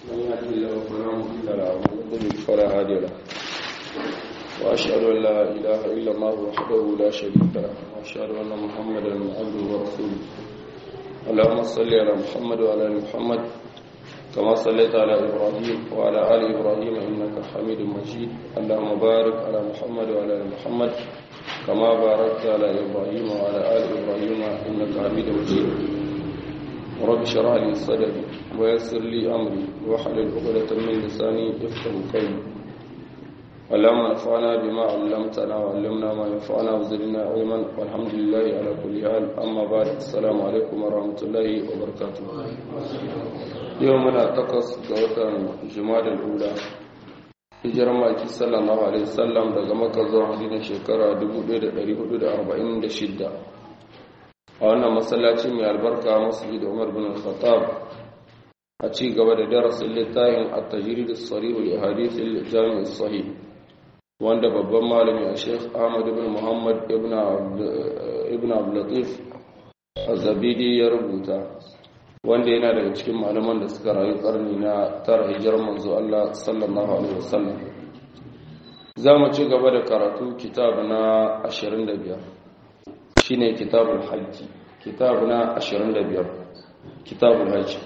من يهده الله فلا مضل له ومن يضلل فلا هادي له واشهد ان لا اله الا الله وحده لا شريك له واشهد ان محمدا عبده ورسوله اللهم صل على محمد وعلى ال محمد كما صليت على ابراهيم وعلى ال ابراهيم انك حميد مجيد اللهم بارك على محمد وعلى ال محمد كما باركت على ابراهيم وعلى ال ابراهيم انك حميد مجيد رب اشرح لي صدري ويسر لي امري واحلل عقدة من لساني يفقهوا قولي اللهم انفعنا بما علمتنا وعلمنا ما ينفعنا وزدنا علما والحمد لله على كل حال اما بعد السلام عليكم ورحمه الله وبركاته يومنا تقص غوتان جماد الاولى hijirar maki sallallahu alaihi wasallam daga maka zuwa madina shekara 1446 a wannan masallaci mai albarka masjid Umar bin Khattab a ci gaba da darasin littafin at-tajrid as-sarih li hadith al-jami' as-sahih wanda babban malami a Sheikh Ahmad ibn Muhammad ibn ibn Abdul Latif Az-Zabidi ya rubuta wanda yana daga cikin malaman da suka rayu karni na tara hijirar manzo Allah sallallahu alaihi wasallam za mu ci gaba da karatu kitab na 25 shine kitabul hajji kitab na 25 kitabul hajji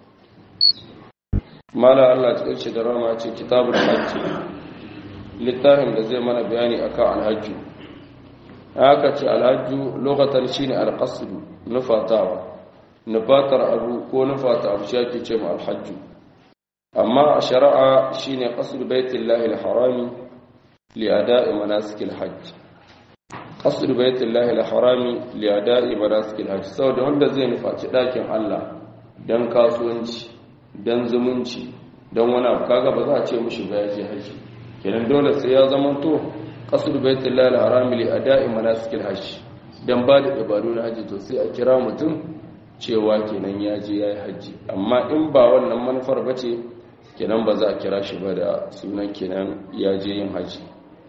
mala Allah ya ce da rama ce kitabul hajji littafin da zai mana bayani akan alhajju haka ce alhajju lokacin shine alqasd nufatawa nufatar abu ko nufata abu shi ake ce ma alhajju amma a shari'a shine qasd baitillahi alharami li ada'i manasikil hajj qasd baitillahi alharami li ada'i manasikil hajj saboda wanda zai nufaci dakin Allah dan kasuwanci dan zumunci dan wani abu kaga ba za a ce mishi ba ya je haji kenan dole sai ya zama to qasd baitillahi alharami li ada'i manasikil hajj dan ba da ibadu na haji to sai a kira mutum cewa kenan ya je ya yi hajji amma in ba wannan manufar ba ce kenan ba za a kira shi ba da sunan kenan ya je yin hajji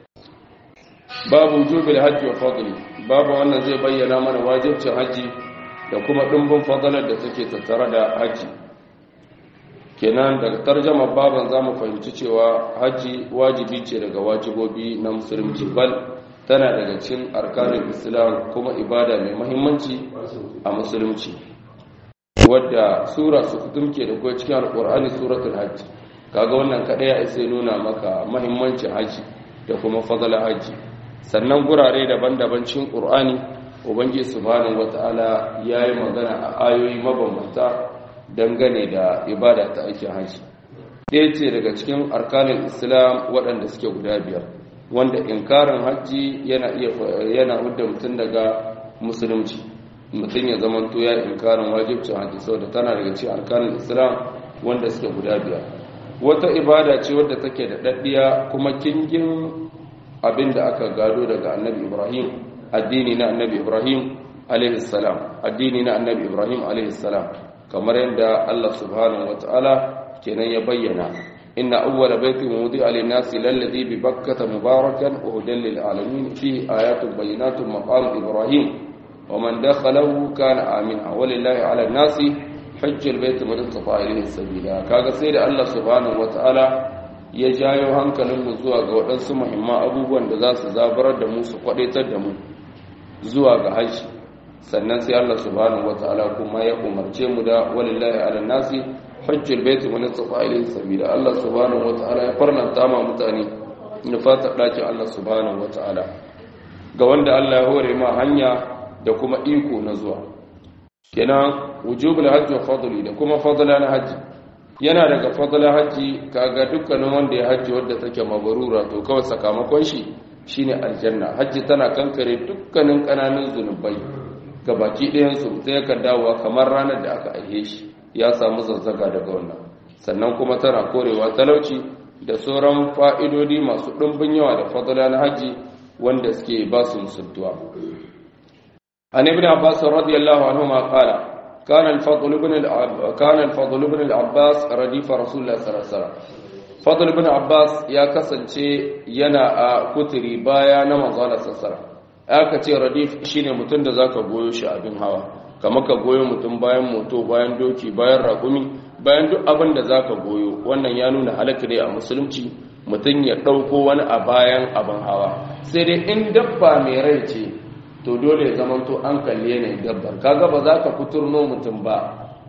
babu jubil hajji wa fadli babu wannan zai bayyana mana wajibcin hajji da kuma ɗumbin fadalar da take tattare da hajji kenan daga tarjama baban za mu fahimci cewa hajji wajibi ce daga wajibobi na musulunci bal tana daga cikin arkanin islam kuma ibada mai mahimmanci a musulunci wadda sura su kutumke da kuwa cikin alkur'ani suratul hajji kaga wannan kadai ya isa nuna maka mahimmancin hajji da kuma fadala hajji sannan gurare daban-daban cikin qur'ani ubangiji subhanahu wataala yayi magana a ayoyi mabambanta dangane da ibada ta aikin hajji ɗaya ce daga cikin arkanin islam waɗanda suke guda biyar wanda inkarin hajji yana iya yana hudda mutum daga musulunci mutum ya zama to ya inkarin wajibcin hajji saboda tana daga cikin arkanin islam wanda suke guda biyar wata ibada ce wadda take da daddiya kuma kingin abin da aka gado daga annabi ibrahim addini na annabi ibrahim alaihi salam addini na annabi ibrahim alaihi salam kamar yadda allah subhanahu wataala kenan ya bayyana inna awwala baitin wudi'a lin-nasi lalladhi bi bakkata mubarakan wa hudan lil-alamin fihi ayatun bayyinatun maqam ibrahim ومن دخله كان آمنا ولله على الناس حج البيت من استطاع إليه سبيلا kaga sai da Allah subhanahu wataala ya jayo hankalin mu zuwa ga waɗansu muhimman abubuwan da za su zabarar da mu su kwadaitar da mu zuwa ga haji sannan sai Allah subhanahu wataala kuma ya umarce mu da walillahi ala nasi hajjul bait man istata ilayhi sabila Allah subhanahu wataala ya farlanta ma mutane nufata dakin Allah subhanahu wataala ga wanda Allah ya hore ma hanya da kuma iko na zuwa kenan wujubul hajji wa fadli da kuma fadla na hajji yana daga fadla hajji kaga dukkanin wanda ya hajji wadda take mabarura to kawai sakamakon shi shine aljanna hajji tana kankare dukkanin kananan zunubai ga baki ɗayan su ta yakan dawowa kamar ranar da aka aihe shi ya samu zazzaga daga wannan sannan kuma tana korewa talauci da sauran fa'idodi masu ɗumbin yawa da fadla na hajji wanda suke ba su musultuwa عن ابن عباس رضي الله عنهما قال كان الفضل بن العب... كان الفضل بن العباس رديف رسول الله صلى الله عليه وسلم فضل بن عباس يا kasance yana a kuturi baya na manzo Allah sallallahu aka ce radif shine mutum da zaka goyo shi abin hawa kamar ka goyo mutum bayan moto bayan doki bayan raƙumi bayan duk abin da zaka goyo wannan ya nuna halaka ne a musulunci mutum ya ɗauko wani a bayan abin hawa sai dai in dabba mai rai ce to dole ya zamanto an kalli yanayin dabbar kaga ba za ka fiturno mutum ba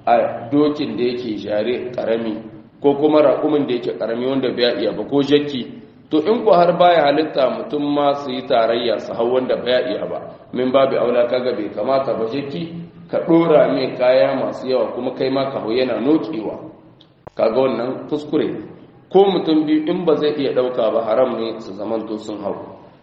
a dokin da yake jare karami ko kuma raƙumin da yake karami wanda bai iya ba ko jakki to in ku har baya halitta mutum ma su yi tarayya su hau wanda bai iya ba min babu aula kaga bai kamata ba jakki ka ɗora mai kaya masu yawa kuma kai ma ka hau yana nokewa kaga wannan kuskure ko mutum biyu in ba zai iya ɗauka ba haram ne su zamanto sun hau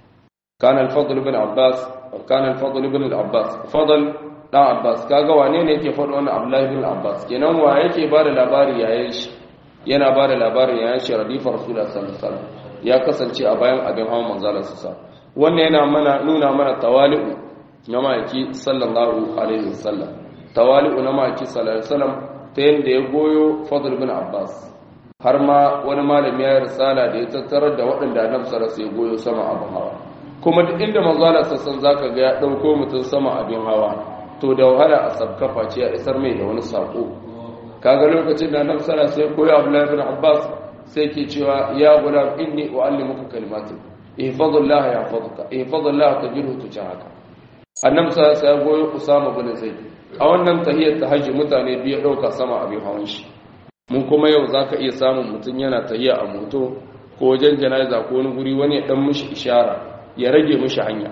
كان الفضل بن عباس كان الفضل بن العباس فضل dan Abbas kaga wane ne yake faɗo wannan Abdullahi bin Abbas kenan wa yake ba da labari yayin shi yana ba da labarin yayin shi radifar Rasulullah sallallahu alaihi wasallam ya kasance a bayan abin hawan manzalar sa wannan yana mana nuna mana tawali'u na maki sallallahu alaihi wasallam tawali'u na maki sallallahu alaihi wasallam ta yanda ya goyo Fadl bin Abbas har ma wani malami ya risala da ya tattarar da waɗanda Annabi sallallahu alaihi wasallam ya goyo sama abin hawa kuma duk inda manzala sassan zaka ga ya dauko mutum sama abin hawa to da wahala a sabkafa ce ya isar mai da wani sako kaga lokacin da annabi sallallahu alaihi wasallam koyi Abdullah ibn Abbas sai ke cewa ya gulam inni uallimuka kalimatin ihfazullah yahfazuka ihfazullah tajidhu tujahaka annabi sallallahu alaihi wasallam goyi Usama bin Zaid a wannan tahiyyar tahajji mutane biyu dauka sama abin hawan shi mun kuma yau zaka iya samun mutum yana tahiyya a moto ko wajen jana'iza ko wani guri wani ya dan mishi ishara ya rage mishi hanya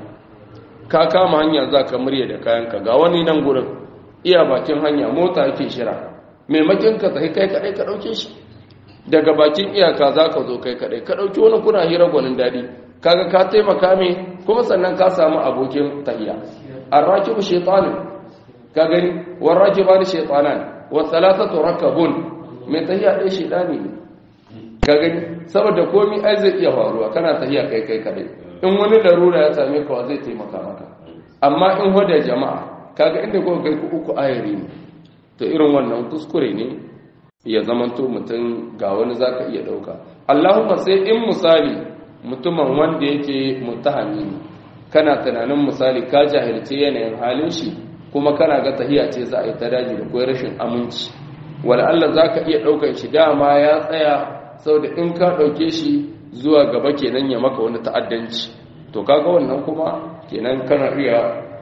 ka kama hanya za ka murya da kayanka ga wani nan gurin iya bakin hanya mota yake shira maimakin ka tsaye kai kadai ka dauke shi daga bakin iyaka za ka zo kai kadai ka dauki wani kuna hira gwanin daɗi kaga ka taimaka me kuma sannan ka samu abokin tahiya arrakibu shaytanin ka gani warrakiba da shaytanan wa thalathatu rakabun mai tahiya dai shaytani ne ka gani saboda komai ai zai iya faruwa kana tahiya kai kai kadai in wani larura ya same ka zai taimaka maka amma in hoda jama'a kaga inda kuka kai ku uku ayari ne to irin wannan kuskure ne ya zamanto mutum ga wani zaka iya dauka Allahumma sai in misali mutumin wanda yake mutahami ne kana tunanin misali ka jahilce yanayin halin shi kuma kana ga tahiya ce za a yi ta daji da koyar rashin aminci wala Allah zaka iya daukar shi dama ya tsaya saboda in ka dauke shi zuwa gaba kenan ya maka wani ta'addanci to kaga wannan kuma kenan kana iya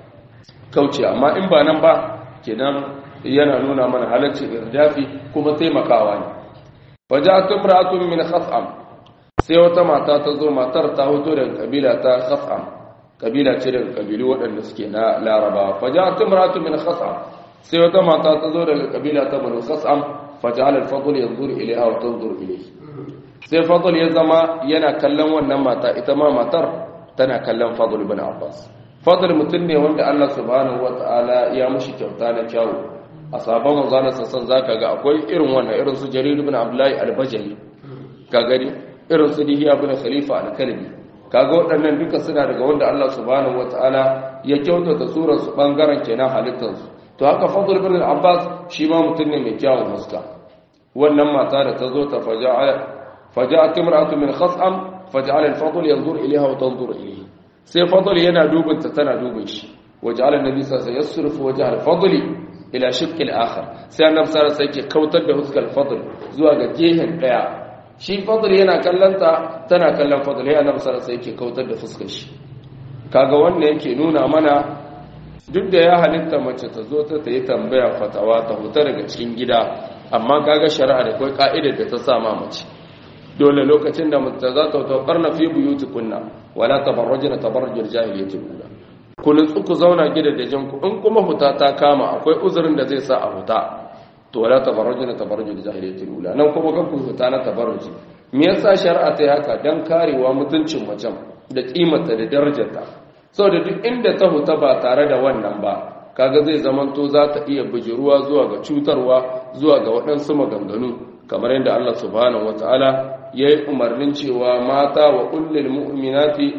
kauce amma in ba nan ba kenan yana nuna mana halaccin irdafi kuma taimakawa ne waja'at imra'atun min khas'am sai wata mata ta zo matar ta hoto daga kabila ta khas'am kabila ce daga kabilu waɗanda suke na larabawa waja'at imra'atun min khas'am sai wata mata ta zo daga kabila ta banu khas'am faja'ala al-fadl yanzuru ilayha wa tanzuru ilayhi sai fadl ya zama yana kallon wannan mata ita ma matar tana kallon fadl ibn abbas fadl mutum ne wanda Allah subhanahu wataala ya mushi kyauta na kyawu a sabon manzanar sassan zaka ga akwai irin wannan irin su jarir ibn abdullahi al-bajali ka gani irin su dihiya ibn khalifa al-kalbi kaga waɗannan duka suna daga wanda Allah subhanahu wataala ya kyautata surar su bangaren kenan halittar su to haka fadl ibn abbas shi ma mutum ne mai kyawun fuska wannan mata da ta zo ta faja'a فجاءت امرأة من خصم فجعل الفضل ينظر إليها وتنظر إليه سي فضل ينا دوبن تتنا دوبنش وجعل النبي صلى الله عليه وسلم يصرف وجه الفضل إلى شق الآخر سي النبي صلى الله عليه وسلم كوتر ده حسك الفضل زوا جيهن ديا shi fadl yana kallanta tana kallon fadl ya annabi sallallahu alaihi wasallam kautar da fuskar shi kaga wannan yake nuna mana duk da ya halitta mace ta zo ta yi tambaya fatawa ta huta daga cikin gida amma kaga shari'a da kai ka'idar da ta sa ma mace dole lokacin da mutum za ta taukar na fi buyuti kunna wala tabarrajina tabarrujul jahiliyyati ula ku nutsu ku zauna gidajen ku in kuma huta ta kama akwai uzurin da zai sa a huta to wala tabarrujina tabarrujul jahiliyyati ula nan kuma kan ku huta na tabarruji me yasa shari'a ta yi haka dan karewa mutuncin macen da kimarta da darajarta saboda duk inda ta huta ba tare da wannan ba kaga zai zamanto za ta iya bijiruwa zuwa ga cutarwa zuwa ga waɗansu maganganu kamar yadda Allah subhanahu wataala ya yi umarnin cewa mata wa kullum mu'minati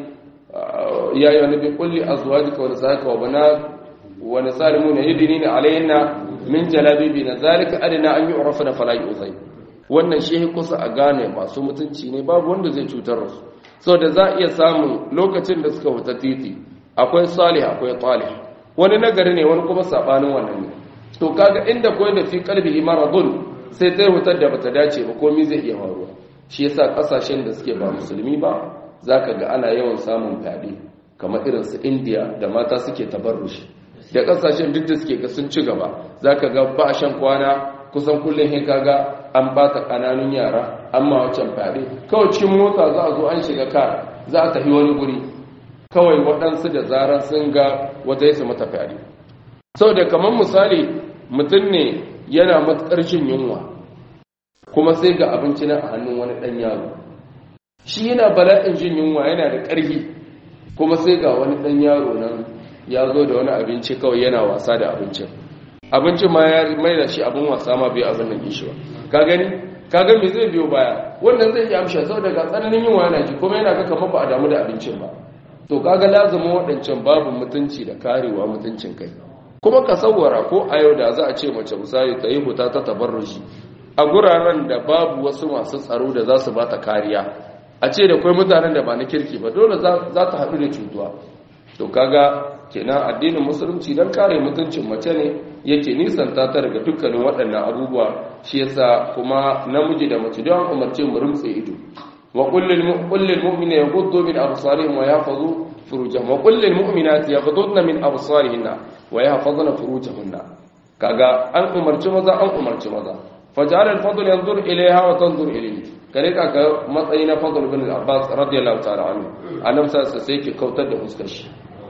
ya yi wani bin kulli a zuwa jika wani sa'aka wa bana wani salimu na yi dini alayna min jalabibi na zalika adina an yi urafa na fala'i uzai wannan shi kusa a gane masu mutunci ne babu wanda zai cutar da su sau da za a iya samun lokacin da suka wuta titi akwai salih akwai talih wani nagari ne wani kuma sabanin wannan ne to kaga inda koyi da fi kalbi maradun sai ta hutar da bata dace ba komai zai iya faruwa shi yasa kasashen da suke ba musulmi ba zaka ga ana yawan samun fyaɗe kamar irin su India da mata suke tabarrushi da kasashen duk da suke ga sun ci gaba zaka ga ba shan kwana kusan kullum sai kaga an bata kananun yara amma wancan fyaɗe kawai cikin mota za a zo an shiga kar za a tafi wani guri kawai waɗansu da zarar sun ga wata yasa mata fyaɗe sau da kamar misali mutum ne yana matuƙar jin yunwa kuma sai ga abinci na a hannun wani ɗan yaro shi yana bala'in jin yunwa yana da ƙarfi kuma sai ga wani ɗan yaro nan ya zo da wani abinci kawai yana wasa da abincin abincin ma ya mai da shi abin wasa ma bai abin nan shi ba ka gani ka ga me zai biyo baya wannan zai yi amsha sau daga tsananin yunwa yana ji kuma yana ga kamar ba a damu da abincin ba to kaga lazima waɗancan babu mutunci da karewa mutuncin kai kuma ka sauwara ko a yau da za a ce mace misali ta yi huta ta tabarruji a guraren da babu wasu masu tsaro da za su ba ta kariya a ce da kwai mutanen da ba na kirki ba dole za ta haɗu da cutuwa to kaga kenan addinin musulunci don kare mutuncin mace ne yake nisanta ta daga dukkanin waɗannan abubuwa shi yasa kuma namiji da mace don umarce mu rumtse ido wa kullil mu'mina yaghuddu min absarihim wa yahfazu furujahum wa kullil mu'minati yaghudduna min absarihinna wa yahfazna furujahunna kaga an umarci maza an umarci maza faj'al al-fadl yanzur ilayha wa tanzur ilayhi kare ka ga matsayi na fadl bin al-abbas radiyallahu ta'ala anhu annabi sai ke kautar da fuskar shi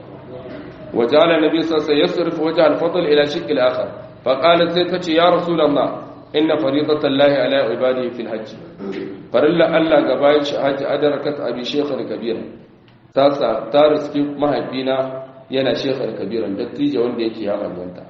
وجعل النبي صلى الله عليه وسلم يصرف وجه الفضل إلى شق الآخر فقالت سيدتي يا رسول الله إن فريضة الله على عباده في الحج فرلا ألا قبائل حج أدركت أبي شيخ الكبير تاسا تارسكي مهبينا yana shekar kabiran dattijo wanda yake ya manyanta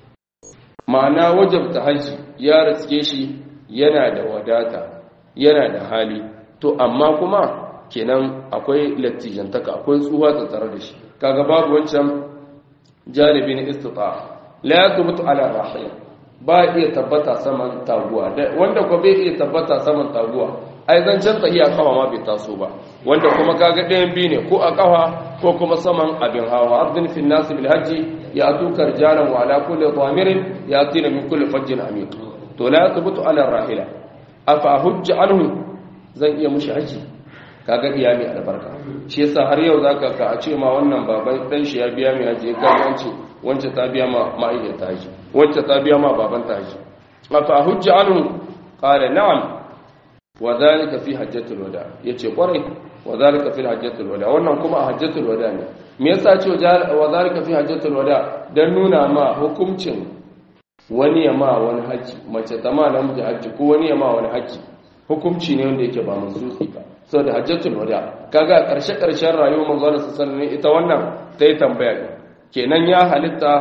ma'ana wajabta haji ya riske shi yana da wadata yana da hali to amma kuma kenan akwai lattijantaka akwai tsuwa tattare da shi kaga babu wancan janibin istita la yathbutu ala rahil ba iya tabbata saman taguwa wanda ko bai iya tabbata saman taguwa ai zancen tahiya kawa ma bai taso ba wanda kuma kaga ɗayan biyu ne ko a kawa ko kuma saman abin hawa ardin fi nas bil hajji ya atukar jaran wa ala kulli dhamirin ya atina min kulli fajjin amiq to la yathbutu ala rahila afa hujja anhu zan iya mushi haji kaga iya mai albarka shi yasa har yau zaka ka a ce ma wannan baban dan shi ya biya mai haji ya kai wance wance ta biya ma ma'aikata ta haji wance ta biya ma baban ta haji afa hujja anhu qala na'am wa dhalika fi hajjatul wada yace kwarai wa dhalika fi hajjatul wada wannan kuma a hajjatul wada ne me yasa ce wa dhalika fi hajjatul wada dan nuna ma hukuncin wani ya ma wani haji mace ta ma namiji haji ko wani ya ma wani haji hukunci ne wanda yake ba mansusi ba saboda hajjatul wada kaga karshe karshen rayuwar manzo Allah sallallahu alaihi ita wannan ta yi tambaya ne kenan ya halitta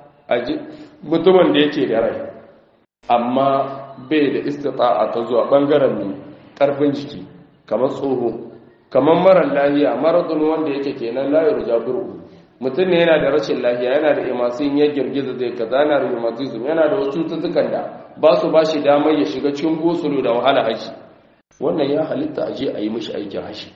mutumin da yake da rai amma bai da istita'a ta zuwa bangaren ne karfin jiki kamar tsoho kamar marar lahiya maradun wanda yake kenan la yurja buru mutum ne yana da rashin lahiya yana da imasin ya girgiza zai kaza yana da rheumatism yana da wasu cututtukan da ba su ba shi damar ya shiga cikin gosulu da wahala haji wannan ya halitta a je a yi mishi aikin hashi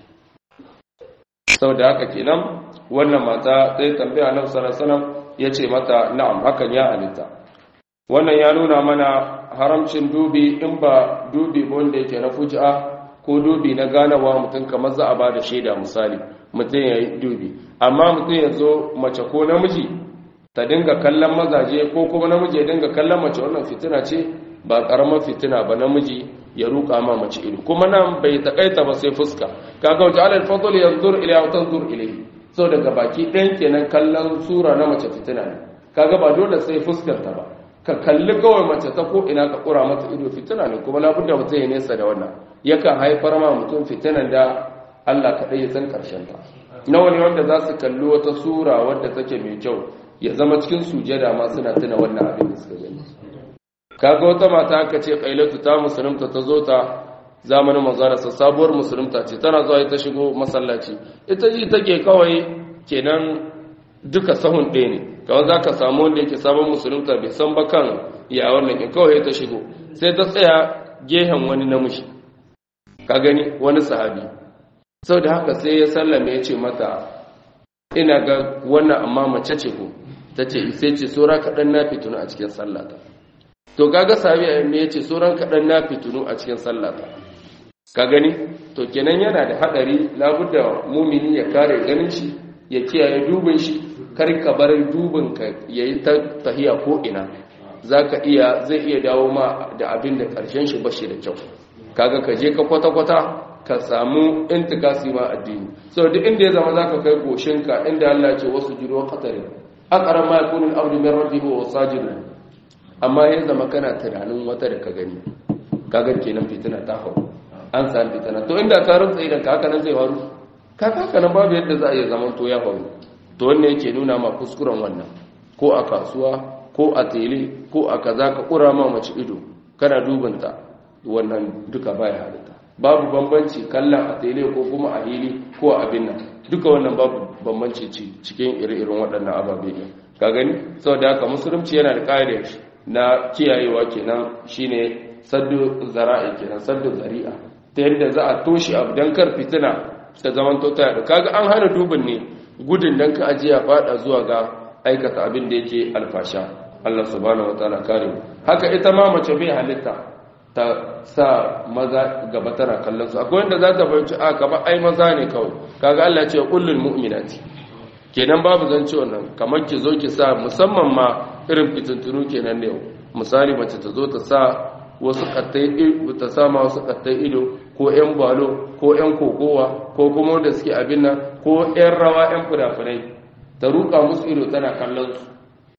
sau da haka kenan wannan mata sai tambaya na sarasanan ya ce mata na'am hakan ya halitta wannan ya nuna mana haramcin dubi in ba dubi wanda yake na fuji'a ko dubi na ganawa mutum kamar za a ba da shaida misali mutum ya yi dubi amma mutum ya zo mace ko namiji ta dinga kallon mazaje ko kuma namiji ya dinga kallon mace wannan fitina ce ba karamar fitina ba namiji ya ruka ma mace ido kuma nan bai takaita ba sai fuska kaga wata alal fadl yanzur ila wa tanzur ilayhi so daga baki ɗayan kenan kallon sura na mace fitina ne kaga ba dole sai fuskar ta ba ka kalli kawai mace ta ko ina ka kura mata ido fitina ne kuma labudda mutum ya nesa da wannan yakan haifar ma mutum fitinan da Allah kaɗai ya san ƙarshen ta nawa ne wanda za su kalli wata sura wadda take mai kyau ya zama cikin sujada ma suna tuna wannan abin da suka gani kaga wata mata aka ce kailatu ta musulunta ta zo ta zamanin manzanarsa sabuwar musulunta ce tana zuwa ta shigo masallaci ita ji take kawai kenan duka sahun ɗaya ne kawai za ka samu wanda yake sabon musulunta bai san ba kan ya wannan in kawai ta shigo sai ta tsaya gehen wani namiji ka gani wani sahabi sau da haka sai ya sallame ya ce mata ina ga wannan amma mace ce ko ta ce sai ce saura kaɗan na fituna a cikin sallata to kaga sabi me yace sauran kadan na fitunu a cikin sallata ka gani to kenan yana da hadari labudda mumini ya kare ganin shi ya kiyaye dubin shi kar ka bar dubin ka yayi ta tahiya ko ina zaka iya zai iya dawo ma da abin da karshen shi bashi da kyau kaga ka je ka kwata kwata ka samu intikasi ma addini so duk inda ya zama zaka kai goshinka inda Allah ya ce wasu jiro qatari aqra ma yakunu al-abdu min rabbihi wa sajidun amma ya zama kana tunanin wata da ka gani kaga kenan fitina ta hau an san fitina to inda ka rutsa idan ka haka nan zai faru ka haka nan babu yadda za a yi zaman to ya faru to wannan yake nuna ma kuskuren wannan ko a kasuwa ko a tele ko a kaza ka kura ma mace ido kana dubanta wannan duka baya halitta babu bambanci kallon a tele ko kuma a hili ko a abin nan duka wannan babu bambanci cikin ire-iren waɗannan ababe ne ka gani saboda haka musulunci yana da ƙa'idar na kiyayewa kenan shine saddu zara'i kenan saddu zari'a ta yadda za a toshe abu don kar fitina ta zaman tota da kaga an hana dubin ne gudun don ka ajiya fada zuwa ga aikata abin da yake alfasha Allah subhanahu wataala kare mu haka ita ma mace bai halitta ta sa maza gaba tana kallon su akwai wanda za ta fahimci a gaba ai maza ne kawai kaga Allah ce kullul mu'minati kenan babu zance wannan kamar ki zo ki sa musamman ma irin fitintunu kenan ne misali mace ta zo ta sa wasu kattai ta sama wasu kattai ido ko yan balo ko yan kokowa ko kuma wanda suke abin nan ko yan rawa yan fina ta ruka musu ido tana kallon su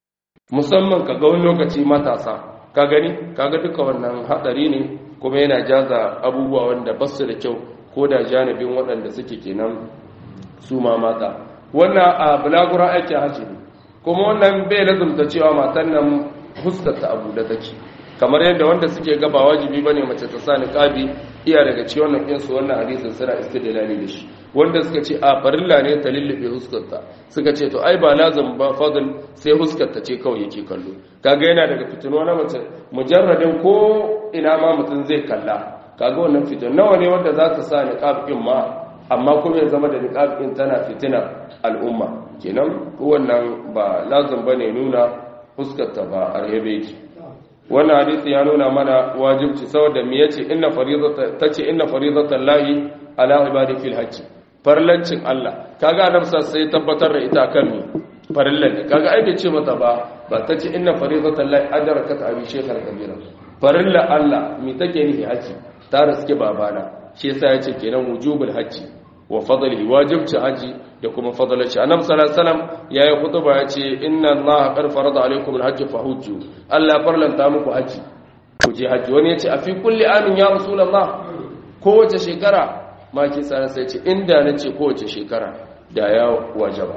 musamman ka ga wani lokaci matasa ka gani kaga duka wannan hadari ne kuma yana jaza abubuwa wanda ba su da kyau ko da janibin waɗanda suke kenan su ma mata wannan a bulagura aiki haji ne kuma wannan bai lazumta cewa matan nan huskata abu da take kamar yadda wanda suke gaba wajibi bane mace ta sa niqabi iya daga cikin wannan kinsu wannan hadisin suna istidlali da shi wanda suka ce a farilla ne ta lullube huskarta suka ce to ai ba lazim ba fadl sai huskarta ce kawai yake kallo kaga yana daga fitino na mace mujarradin ko ina ma mutum zai kalla kaga wannan fitin nawa ne wanda za ta sa niqab din ma amma kuma ya zama da niqab din tana fitina al'umma kenan wannan ba lazim bane nuna huskarta ba arhebe yake wannan hadisi ya nuna mana wajibci saboda me yace inna faridata tace inna faridatan lahi ala ibadi fil hajj farlancin Allah kaga annabi sai tabbatar da ita kan mi farillan kaga ai bai ce mata ba ba tace inna faridatan lahi adrakat abi shaykhal kabira farilla Allah mi take ni haji ta riske babana shi yasa yace kenan wujubul hajji wa fadlihi wajibci haji da kuma fadalaci annabi sallallahu alaihi wasallam yayi khutba yace inna allaha qad farada alaikum alhajj fahujju Allah farlanta muku haji ku je haji wani yace a fi kulli amin ya rasulullah kowace shekara ma ki tsara sai ce inda nace kowace shekara da ya wajaba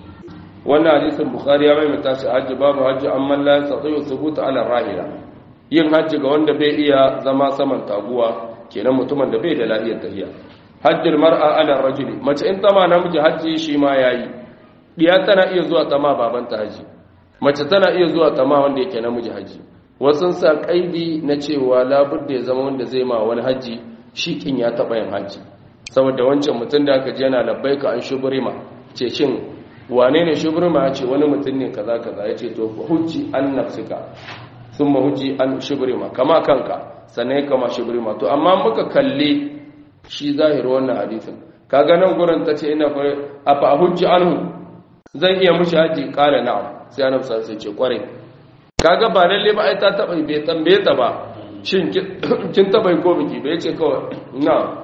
wannan hadisin bukhari ya maimaita shi haji babu haji amma la yastati thubuta ala rahila yin haji ga wanda bai iya zama saman taguwa kenan mutumin da bai da lafiyar tafiya hajjil mar'a ala rajuli mace in tama namiji hajji shi ma yayi diya tana iya zuwa tama babanta haji mace tana iya zuwa tama wanda yake namiji haji wasun sa kaidi na cewa labudda ya zama wanda zai ma wani haji shi kin ya taba yin haji saboda wancan mutum da aka je yana labbaika an shubrima ce shin wane ne shubrima ya ce wani mutum ne kaza kaza ya ce to hujji an nafsika thumma hujji an shubrima kama kanka sannan kama shubrima to amma muka kalle shi zahir wannan hadisin kaga nan gurin tace ina fa afa hujji anhu zan iya mushi haji kala na'am sai annabi sai ce kware kaga ba lalle ba ai ta taba bai tambaye ta ba shin kin taba ko biki bai ce kawai na'am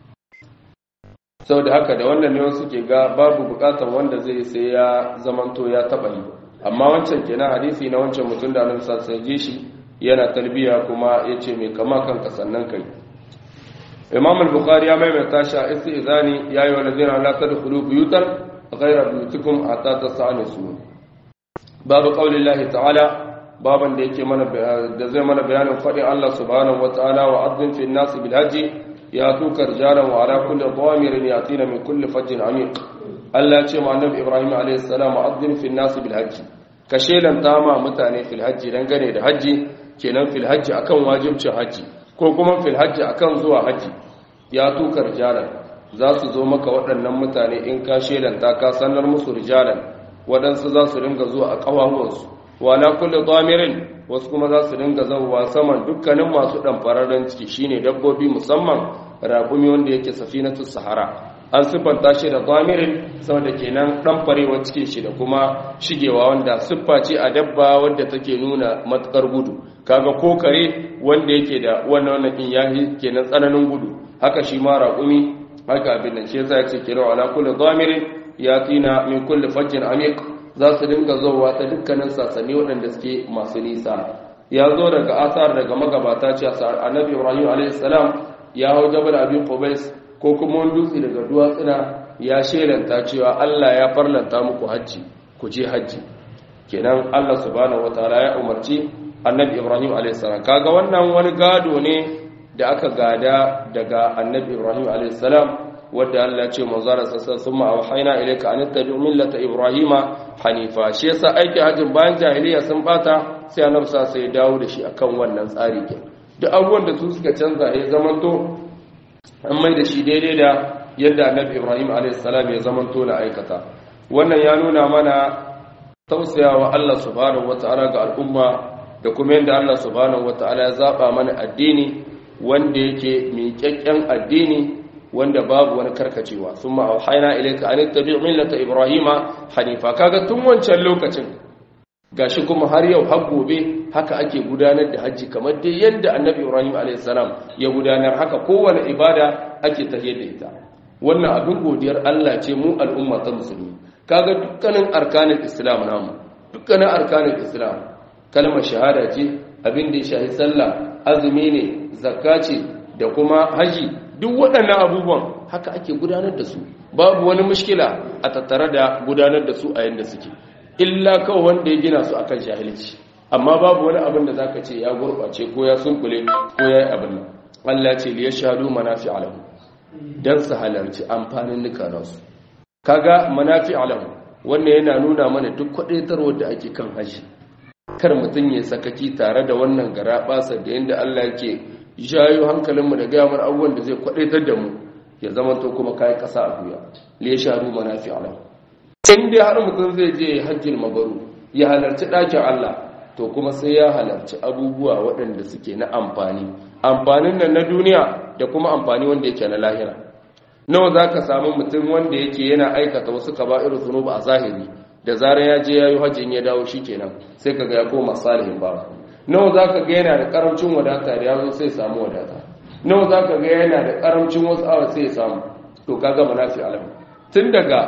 saboda haka da wannan ne wasu ke ga babu bukatar wanda zai sai ya zamanto ya taba yi amma wancan kenan hadisi na wancan mutum da annabi sai ji shi yana talbiya kuma yace mai kama kanka sannan kai imam al-bukhari ya maimaita shi a istizani ya yi wa lazina la tadkhulu buyutan ghayra buyutikum hatta tasanisu babu qaulillahi ta'ala baban da yake mana da zai mana bayanin fadin Allah subhanahu wata'ala wa adzin fi an-nas bil hajji ya tuka rijalan wa ala kulli dhamirin yatina min kulli fajjin amiq Allah ya ce ma annabi Ibrahim alayhi salam wa adzin fi an-nas bil hajji ka shelanta ma mutane fil hajji dangane da hajji kenan fil hajji akan wajibcin hajji ko kuma fil hajji akan zuwa hajji ya tuka rijalan za su zo maka waɗannan mutane in ka shelanta ka sanar musu rijalan waɗansu za su ringa zuwa a ƙawahuwansu wala kulli dhamirin wasu kuma za su dinga zauwa saman dukkanin masu ɗanfararren ciki shine dabbobi musamman raƙumi wanda yake safinatu sahara an siffanta shi da zamirin saboda kenan ɗanfarewar cikin shi da kuma shigewa wanda siffa ce a dabba wadda take nuna matukar gudu kaga ko kare wanda yake da wannan wannan din yahi kenan tsananin gudu haka shi ma raƙumi haka abin nan shi yasa ya ce kenan ala kulli zamirin yatina min kulli fajjin amiq za su dinga zowa ta dukkanin sasanni waɗanda suke masu nisa ya zo daga asar daga magabata ce annabi ibrahim a.s. ya hau jabal abin qubais ko kuma wani dutse daga duwatsuna ya shelanta cewa allah ya farlanta muku hajji ku je hajji kenan allah subhanahu wataala ya umarci annabi ibrahim a.s. kaga wannan wani gado ne da aka gada daga annabi ibrahim a.s. wadda Allah ce manzara sassan sun ma'auhaina ilaika an tabi millata ibrahima hanifa shi yasa aikin hajjin bayan jahiliya sun bata sai annabi sa sai dawo da shi akan wannan tsari ke duk abubuwan da su suka canza ya zamanto an mai da shi daidai da yadda annabi ibrahim a.s. ya zamanto na aikata wannan ya nuna mana tausayawa Allah subhanahu wata'ala ga al'umma da kuma yadda Allah subhanahu wata'ala ya zaba mana addini wanda yake miƙaƙƙen addini wanda babu wani karkacewa sun ma'auhaina ilaika an tabi millata ibrahima hanifa kaga tun wancan lokacin gashi kuma har yau har gobe haka ake gudanar da hajji kamar dai yadda annabi ibrahim a.s. ya gudanar haka kowane ibada ake tahiyar da ita wannan abin godiyar allah ce mu al'umma ta musulmi kaga dukkanin arkanin islam namu dukkanin arkanin islam kalmar shahada ce abin da ya shahi sallah azumi ne zakka ce da kuma haji duk waɗannan abubuwan haka ake gudanar da su babu wani mushkila a tattare da gudanar da su a yadda suke illa kawai wanda ya gina su akan jahilci amma babu wani abin da zaka ce ya gurɓace ko ya sunkule ko ya yi abin Allah ce li yashhadu manafi alahu dan su halarci amfanin nuka nasu kaga manafi alahu wannan yana nuna mana duk kwadaitarwar da ake kan haji kar mutum ya sakaki tare da wannan garaɓasa da yadda Allah yake jayo hankalinmu da gamar abubuwan da zai kwadaitar da mu ya zama to kuma kayan ƙasa a guya le sharu manafi alam in dai har mutum zai je hajjin mabaru ya halarci ɗakin Allah to kuma sai ya halarci abubuwa waɗanda suke na amfani amfanin nan na duniya da kuma amfani wanda yake na lahira nawa za ka samu mutum wanda yake yana aikata wasu kaba'ir zunuba a zahiri da zarar ya je ya yi hajjin ya dawo shi kenan sai ka ga ya koma salihin babu nawa za ka ga yana da karamcin wadata da ya zo sai samu wadata nawa za ka ga yana da karamcin wasu awa sai ya samu to ka gama nafi alam tun daga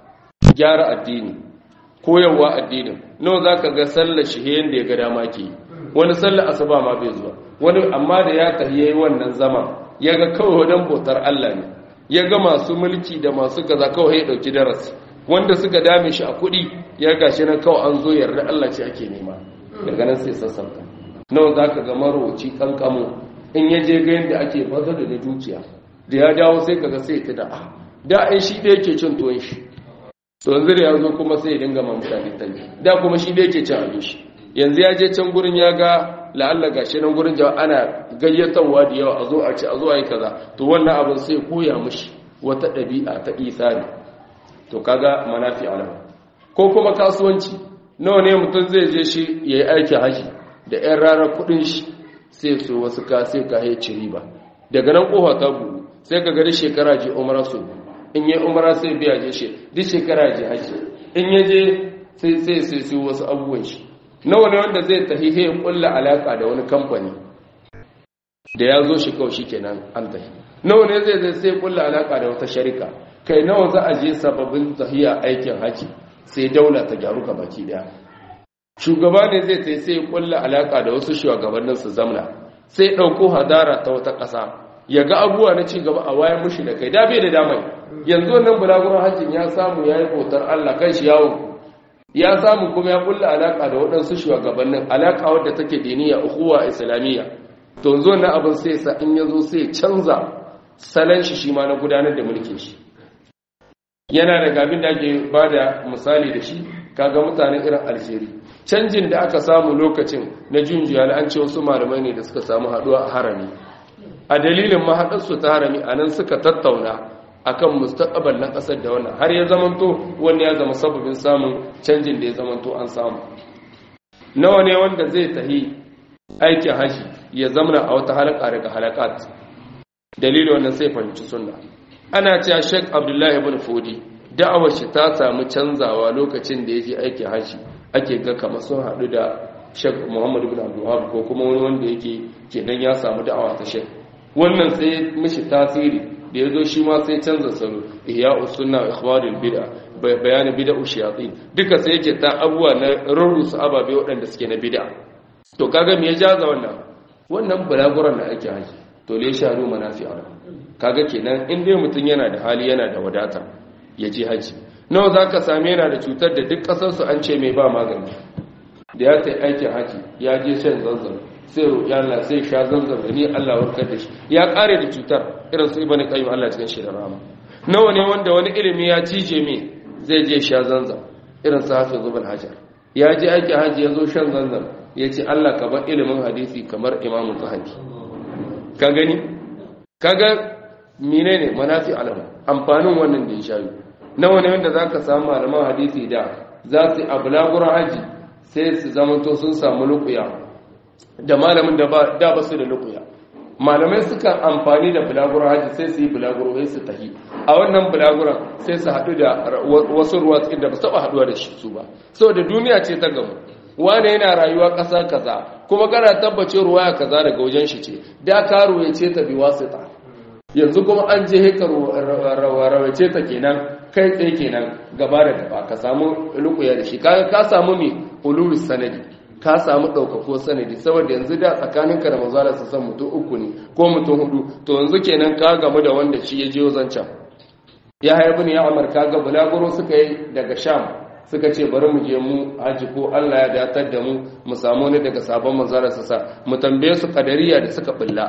gyara addini koyarwa addinin nawa za ka ga sallar shi da ya ga dama ke wani sallar asuba ma bai zuwa wani amma da ya tafi yayi wannan zama ya ga kawai wadan bautar Allah ne ya ga masu mulki da masu kaza kawai ya dauki darasi wanda suka dame shi a kuɗi ya gashi nan kawai an zo yarda Allah ce ake nema daga nan sai sassauta nawa za ka ga marowaci kankamo in ya je ga yadda ake fata da dukiya da ya dawo sai kaga sai ta da ah da ai shi da yake cin tuwon shi to yanzu da ya zo kuma sai ya dinga ma mutane talle da kuma shi da yake cin abin shi yanzu ya je can gurin ya ga la'alla gashi nan gurin jawa ana gayyatarwa da yawa a zo a ci a zo a yi kaza to wannan abin sai koya mishi wata ɗabi'a ta isari to kaga manafi alama ko kuma kasuwanci nawa ne mutum zai je shi ya yi aikin haji da 'yan ranar kudin shi sai so wasu ka sai ka haici riba daga nan kofa ta buɗu sai ka gari shekara je umara so in yi umara sai biya je shi duk shekara je haji in ya je sai sai sai sai wasu abubuwan shi nawa ne wanda zai tafi ya kulla alaka da wani kamfani da ya zo shi kawai shi kenan an tafi nawa ne zai zai sai kulla alaka da wata sharika kai nawa za a je sababbin tafiya aikin haji sai daula ta gyaru ga baki daya shugaba ne zai tai sai kulla alaka da wasu shugabannin su zamna sai dauko hadara ta wata ƙasa ya ga abubuwa na ci gaba a wayan mushi da kai da bai da damai yanzu nan bulaguran hajjin ya samu ya yi bautar Allah kan shi yawon ya samu kuma ya kulla alaka da waɗansu shugabannin alaka wadda take diniya ukhuwa islamiyya to yanzu wannan abin sai sa in yazo sai canza salon shi shi ma na gudanar da mulkin shi yana da gabin da ake ba da misali da shi kaga mutanen irin alsheri canjin da aka samu lokacin na junjiya an ce wasu malamai ne da suka samu haduwa a harami a dalilin mahaɗarsu ta harami a nan suka tattauna akan mustaqbal na ƙasar da wannan har ya zamanto wani ya zama sababin samun canjin da ya zamanto an samu nawa ne wanda zai tahi aikin haji ya zamana a wata halaka daga halakat dalilin wannan sai fahimci sunna ana cewa Sheikh Abdullahi ibn Fodi da'awar shi ta samu canzawa lokacin da yake aikin haji ake ga kamar sun haɗu da Sheikh Muhammad ibn Abdul Wahhab ko kuma wani wanda yake kenan ya samu da'awa ta Sheikh wannan sai mishi tasiri da yazo shi ma sai canza salo ihya'us sunna wa ikhbarul bid'a bayanin bid'u shayatin duka sai yake ta abuwa na rurrusu ababe waɗanda suke na bid'a to kaga me ya jaza wannan wannan bulaguran da ake haji to le sharu manafi ala kaga kenan in dai mutun yana da hali yana da wadata ya je haji nawa zaka same yana da cutar da duk kasar su an ce mai ba magani da ya tai aikin haji ya je shan zanzan sai roƙi Allah sai sha zanzan da ni Allah warkar da shi ya kare da cutar irin su ibnu qayyim Allah cikin shi da rama nawa ne wanda wani ilimi ya cije me zai je sha zanzan irin su hafiz ibn hajar ya je aikin haji ya zo shan zanzan ya ce Allah ka bar ilimin hadisi kamar imamun zahabi ka gani kaga menene manafi alama amfanin wannan da ya shayi nawa ne wanda zaka samu malaman hadisi da za su ablagura haji sai su zamanto sun samu lukuya da malamin da ba da ba su da lukuya malamai suka amfani da bulaguro haji sai su yi bulaguro sai su tahi a wannan bulaguran sai su haɗu da wasu ruwa da ba su taɓa haɗuwa da shi su ba saboda duniya ce ta gamu wane yana rayuwa ƙasa kaza kuma kana tabbace ruwaya kaza daga wajen shi ce da ka ruwaye ta bi wasita yanzu kuma an je heka rawace ta kenan kai tsaye kenan gaba da gaba ka samu lukuya da shi kaga ka samu me ulul sanadi ka samu ɗaukako sanadi saboda yanzu da tsakaninka da manzala su san mutum uku ne ko mutum hudu to yanzu kenan ka gamu da wanda shi ya je zancan ya haibu ne ya amurka ga bulaguro suka yi daga sham suka ce bari mu je mu haji ko Allah ya datar da mu mu samu ne daga sabon manzara su sa mu tambaye su kadariya da suka bulla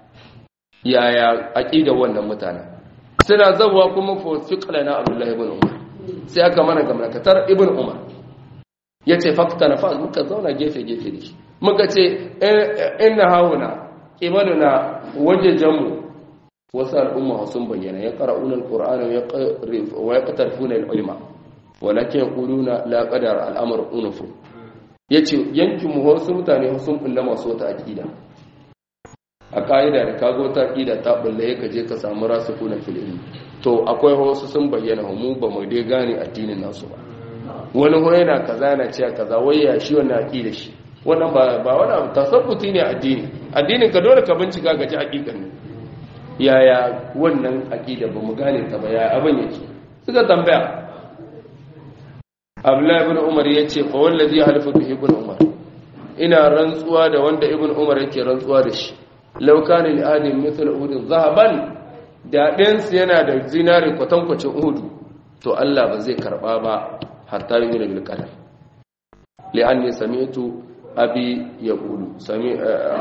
yaya aqida wannan mutane suna zabuwa kuma fa fiqlana Abdullah ibn Umar sai aka mana gamnakatar ibn Umar yace fakta na fa muka zauna gefe gefe da shi muka ce inna hauna qibaluna wajajamu wasu al'umma sun bayyana ya qara'una al-qur'ana wa yaqtarifuna al-ulama walakin yaquluna la qadar al'amr unufu yace yankin mu wasu mutane sun bulla masu wata aqida a kaida da kago ta aqida ta bulla yake je ka samu rasikuna fil ilmi to akwai wasu sun bayyana mu ba mu dai gane addinin nasu ba wani ho yana kaza yana cewa kaza wai ya shi wannan aqida shi wannan ba ba wani abu tasabbuti ne addini addinin ka dole ka bincika ga ji hakikan ne yaya wannan aqida ba mu gane ta ba yaya abin yake suka tambaya abdullahi ibn umar ya ce fa wallazi halifu bi ibn umar ina rantsuwa da wanda ibn umar yake rantsuwa da shi law kana li adin mithl uhud zahaban da ɗayansu yana da zinari kwatankwacin uhud to Allah ba zai karba ba hatta yi bil qadar li'anni sami'tu abi yaqulu sami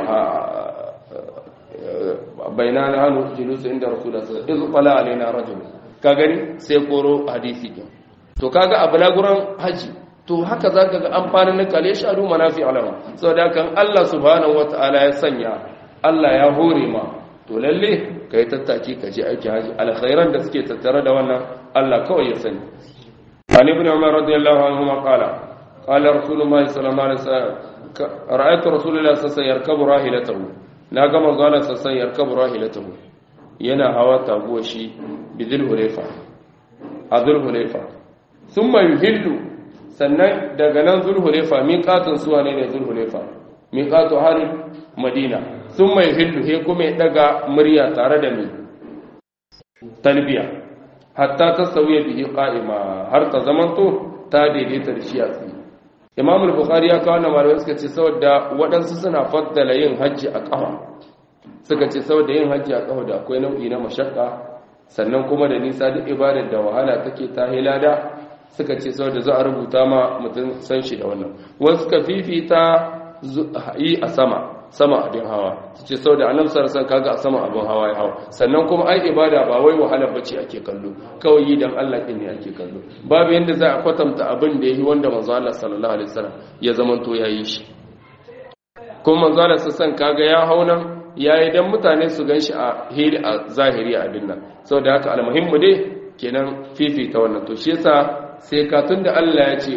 bainana hanu julus inda rasulullah sallallahu alaihi wasallam iz qala alaina rajul ka gani sai koro hadisi din to kaga a balaguran haji to haka zaka ga amfanin na kale sharu manafi alama saboda kan Allah subhanahu wataala ya sanya Allah ya hore ma to lalle kai tattaki ka je aiki haji alkhairan da suke tattare da wannan Allah kawai ya sani Ali ibn Umar radiyallahu anhu ma qala qala rasulullahi sallallahu alaihi wasallam ra'aytu rasulullahi sallallahu alaihi wasallam yarkabu rahilatahu na ga manzo Allah sallallahu alaihi wasallam yarkabu rahilatahu yana hawa taguwa shi bidil hulayfa azul hulayfa sun mai hillu sannan daga nan zulhulefa miƙatun suwa ne ne zulhulefa miƙatu harin madina sun mai hillu he kuma ya daga murya tare da mai talbiya hatta ta sauya bihi ƙa'ima har ta zamanto ta daidaita da shi a tsaye imamul bukhari ya kawo na malamai suka ce saboda waɗansu suna faddala yin hajji a ƙafa suka ce saboda yin hajji a ƙafa da akwai nau'i na mashakka sannan kuma da nisa duk ibadar da wahala take ta hilada suka ce sau da za a rubuta ma mutum san shi da wannan wasu ka fifita yi a sama sama abin hawa su ce sau da annabi sarrasan kaga a sama abin hawa ya hawa sannan kuma ai ibada ba wai wahalar bace ake kallo kawai yi dan Allah din ne ake kallo babu yanda za a kwatanta abin da yayi wanda manzo Allah sallallahu alaihi wasallam ya zamanto yayi shi kuma manzo Allah sassan kaga ya haunan yayi dan mutane su ganshi a hiri a zahiri a dinnan saboda haka almuhimmu dai kenan fifita wannan to shi yasa sai ka tunda Allah ya ce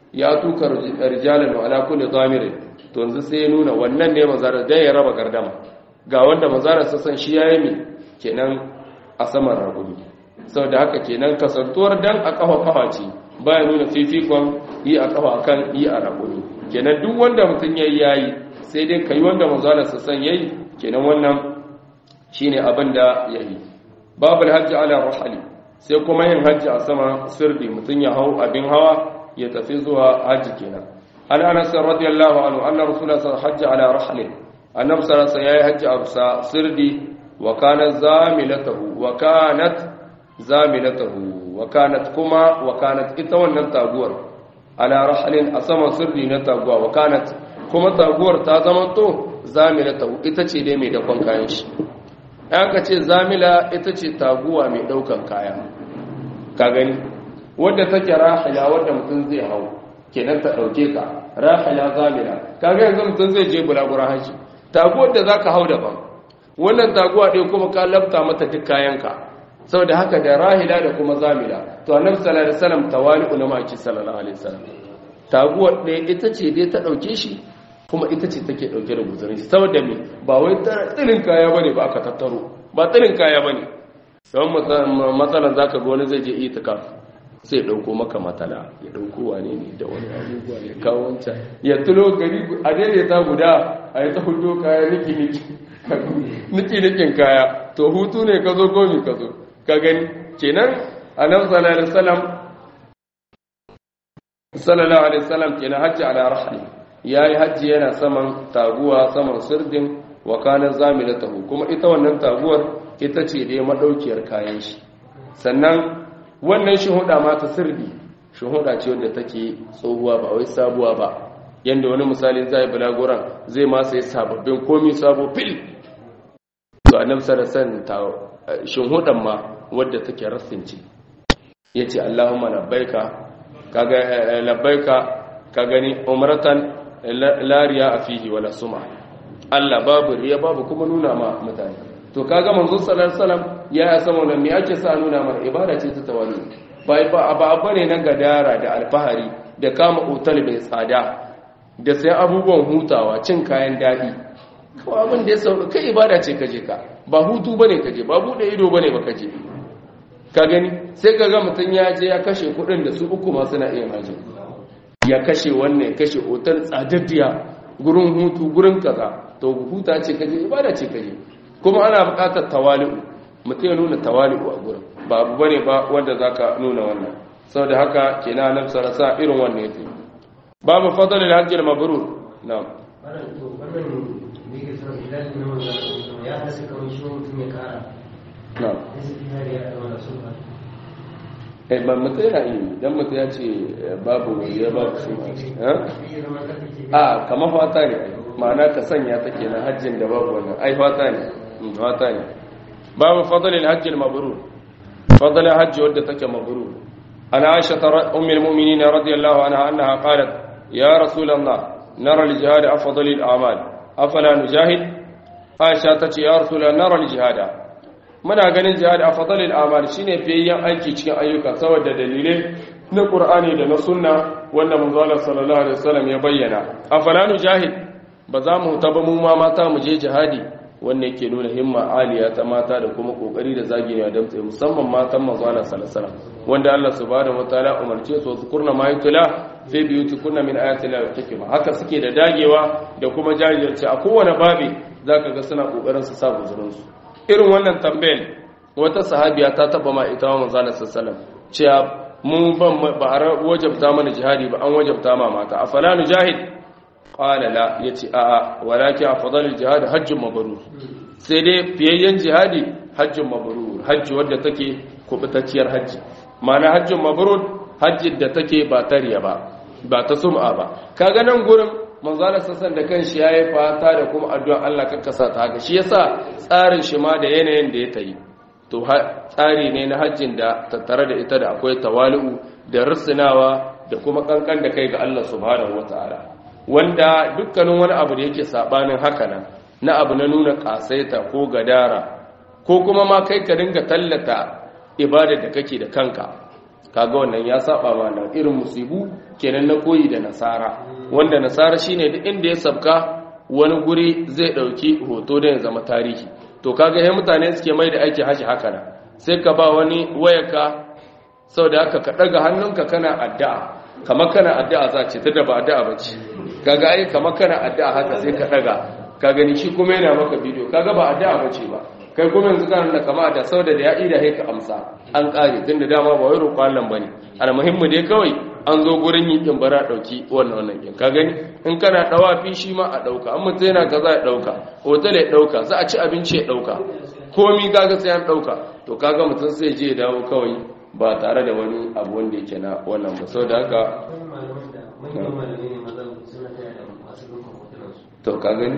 ya tuka rijalan wa ala kulli dhamirin to yanzu sai ya nuna wannan ne manzara da ya raba gardama ga wanda manzara sassan shi yayi mi kenan a saman ragumi saboda haka kenan kasantuwar dan a kafa kafa ce baya nuna fifikon yi a kafa akan yi a ragumi kenan duk wanda mutum yayi yayi sai dai kai wanda manzara sassan yayi kenan wannan shine abin da yayi babul hajji ala rahali sai kuma yin hajji a sama sirri mutum ya hau abin hawa ya tafi zuwa hajji kenan an anas radiyallahu anhu anna rasulullah sallallahu alaihi wasallam ala rahlin annabi sallallahu alaihi wasallam hajji a sirri wa kanat zamilatahu wa kanat zamilatahu wa kanat kuma wa kanat ita wannan taguwar ala rahlin a sama sirri na taguwa wa kanat kuma taguwar ta zama to zamilatahu ita ce dai mai dakon kayan shi aka ce zamila ita ce taguwa mai daukan kaya ka gani wadda take rahila wadda mutum zai hau kenan ta dauke ka rahila zamila kaga yanzu mutum zai je bulagura haji taguwar da zaka hau daban wannan taguwa ɗaya kuma ka labta mata duk kayanka saboda haka da rahila da kuma zamila to annabi sallallahu alaihi wasallam tawali'u na maki sallallahu alaihi wasallam taguwar ɗaya ita ce dai ta dauke shi kuma ita ce take dauke da guzurin shi saboda me ba wai tsirin kaya bane ba aka tattaro ba tsirin kaya bane don matsalan zaka ga wani zai je itikaf sai dauko maka matala ya dauko wane ne da wani abubuwa ya kawo wancan ya tulo gari a daidaita guda a yi ta hudu kaya niki niki niki nikin kaya to hutu ne ka zo gomi ka zo ka gani kenan annabi sallallahu alaihi wasallam sallallahu alaihi wasallam kenan hajji ala rahli yayi hajji yana saman taguwa saman sirdin wa kana zamilatahu kuma ita wannan taguwar ita ce dai madaukiyar kayan shi sannan wannan shuhuda ma ta sirdi shuhuda ce wadda take tsohuwa ba wai sabuwa ba yanda wani misali zai bulaguran zai ma sai sababbin komi sabo fil to annabi sallallahu alaihi wasallam shuhudan ma wadda take rasinci yace Allahumma labbaika kaga labbaika ka gani umratan la riya fihi wala sum'a Allah babu riya babu kuma nuna ma mutane to kaga manzo sallallahu alaihi wasallam ya san wannan me ake sa nuna mana ibada ce ta tawali bai ba ba bane na gadara da alfahari da kama otal mai tsada da sai abubuwan hutawa cin kayan dadi kawai abin da ya sauka kai ibada ce kaje ka ba hutu bane kaje ba bude ido bane ba kaje ka gani sai kaga mutun ya je ya kashe kudin da su uku ma suna iya haji ya kashe wannan ya kashe otal tsadaddiya gurin hutu gurin kaza to huta ce kaje ibada ce kaje kuma ana buƙatar tawali'u mutum ya nuna tawali'u a gurin ba abu bane ba wanda zaka nuna wannan saboda haka kenan nan sarasa irin wannan yake babu fadlul hajj al mabrur na'am eh ba mutum yana yi dan mutum ya ce babu ya babu su a kamar fata ne ma'ana ka sanya ta kenan hajjin da babu wannan ai fata ne fata ne babu fadlil hajjil mabrur fadlil hajji wadda take mabrur ana aisha ummul mu'minin radiyallahu anha annaha qalat ya rasulullah nara al jihad afdal al a'mal afala nujahid aisha tace ya rasulullah nara al jihad muna ganin jihad afdal al a'mal shine fiyayyen aiki cikin ayyuka saboda dalilai na qur'ani da na sunna wanda manzo Allah sallallahu alaihi wasallam ya bayyana afala nujahid ba za mu taba mu ma mata mu je jihadi wanda yake nuna himma aliya ta mata da kuma kokari da zagewa da mutsaye musamman matan manzo Allah sallallahu alaihi wasallam wanda Allah subhanahu wataala umarce su su kurna ma yutla fi biyutikunna min ayati la hikma haka suke da dagewa da kuma jajirce a kowane babi zaka ga suna kokarin su sa guzurin su irin wannan tambayar wata sahabiya ta taba ma ita manzo Allah sallallahu alaihi wasallam cewa mun ban ba a wajabta mana jihadi ba an wajabta ma mata afala nujahid qala la yace a a walaki afdalul jihad hajjun mabrur sai dai fiyayyen jihadi hajjun mabrur hajji wadda take kubutacciyar hajji ma'ana hajjun mabrur hajji da take ba tariya ba ba ta sum'a ba kaga nan gurin manzala sassan da kanshi yayi fata da kuma addu'a Allah kakkasa ta haka shi yasa tsarin shi ma da yanayin da ya tayi to tsari ne na hajjin da tattare da ita da akwai tawali'u da rusunawa da kuma kankan da kai ga Allah subhanahu wataala wanda dukkanin wani abu da yake sabanin haka nan na abu na nuna kasaita ko gadara ko kuma ma kai ka dinga tallata ibada da kake da kanka kaga wannan ya saba ma nan irin musibu kenan na koyi da nasara wanda nasara shine duk inda ya sabka wani guri zai dauki hoto da ya zama tarihi to kaga he mutane suke mai da aiki haji haka nan sai ka ba wani wayarka saboda haka ka daga hannunka kana addu'a kamar kana addu'a za ce ta da ba addu'a bace kaga ai kamar kana addu'a haka sai ka daga ka gani shi kuma yana maka bidiyo kaga ba addu'a bace ba kai kuma yanzu kana da kama da saboda da ya ida sai ka amsa an kare tunda dama ba wai roƙo Allah bane almuhimmi dai kawai an zo gurin yin kin bara dauki wannan wannan kin ka gani in kana dawa fi shi ma a dauka amma mutum yana kaza ya dauka hotel ya dauka za a ci abinci ya dauka komi kaga sai an dauka to kaga mutum sai je ya dawo kawai ba tare da wani abu wanda yake na wannan ba saboda haka to ka gani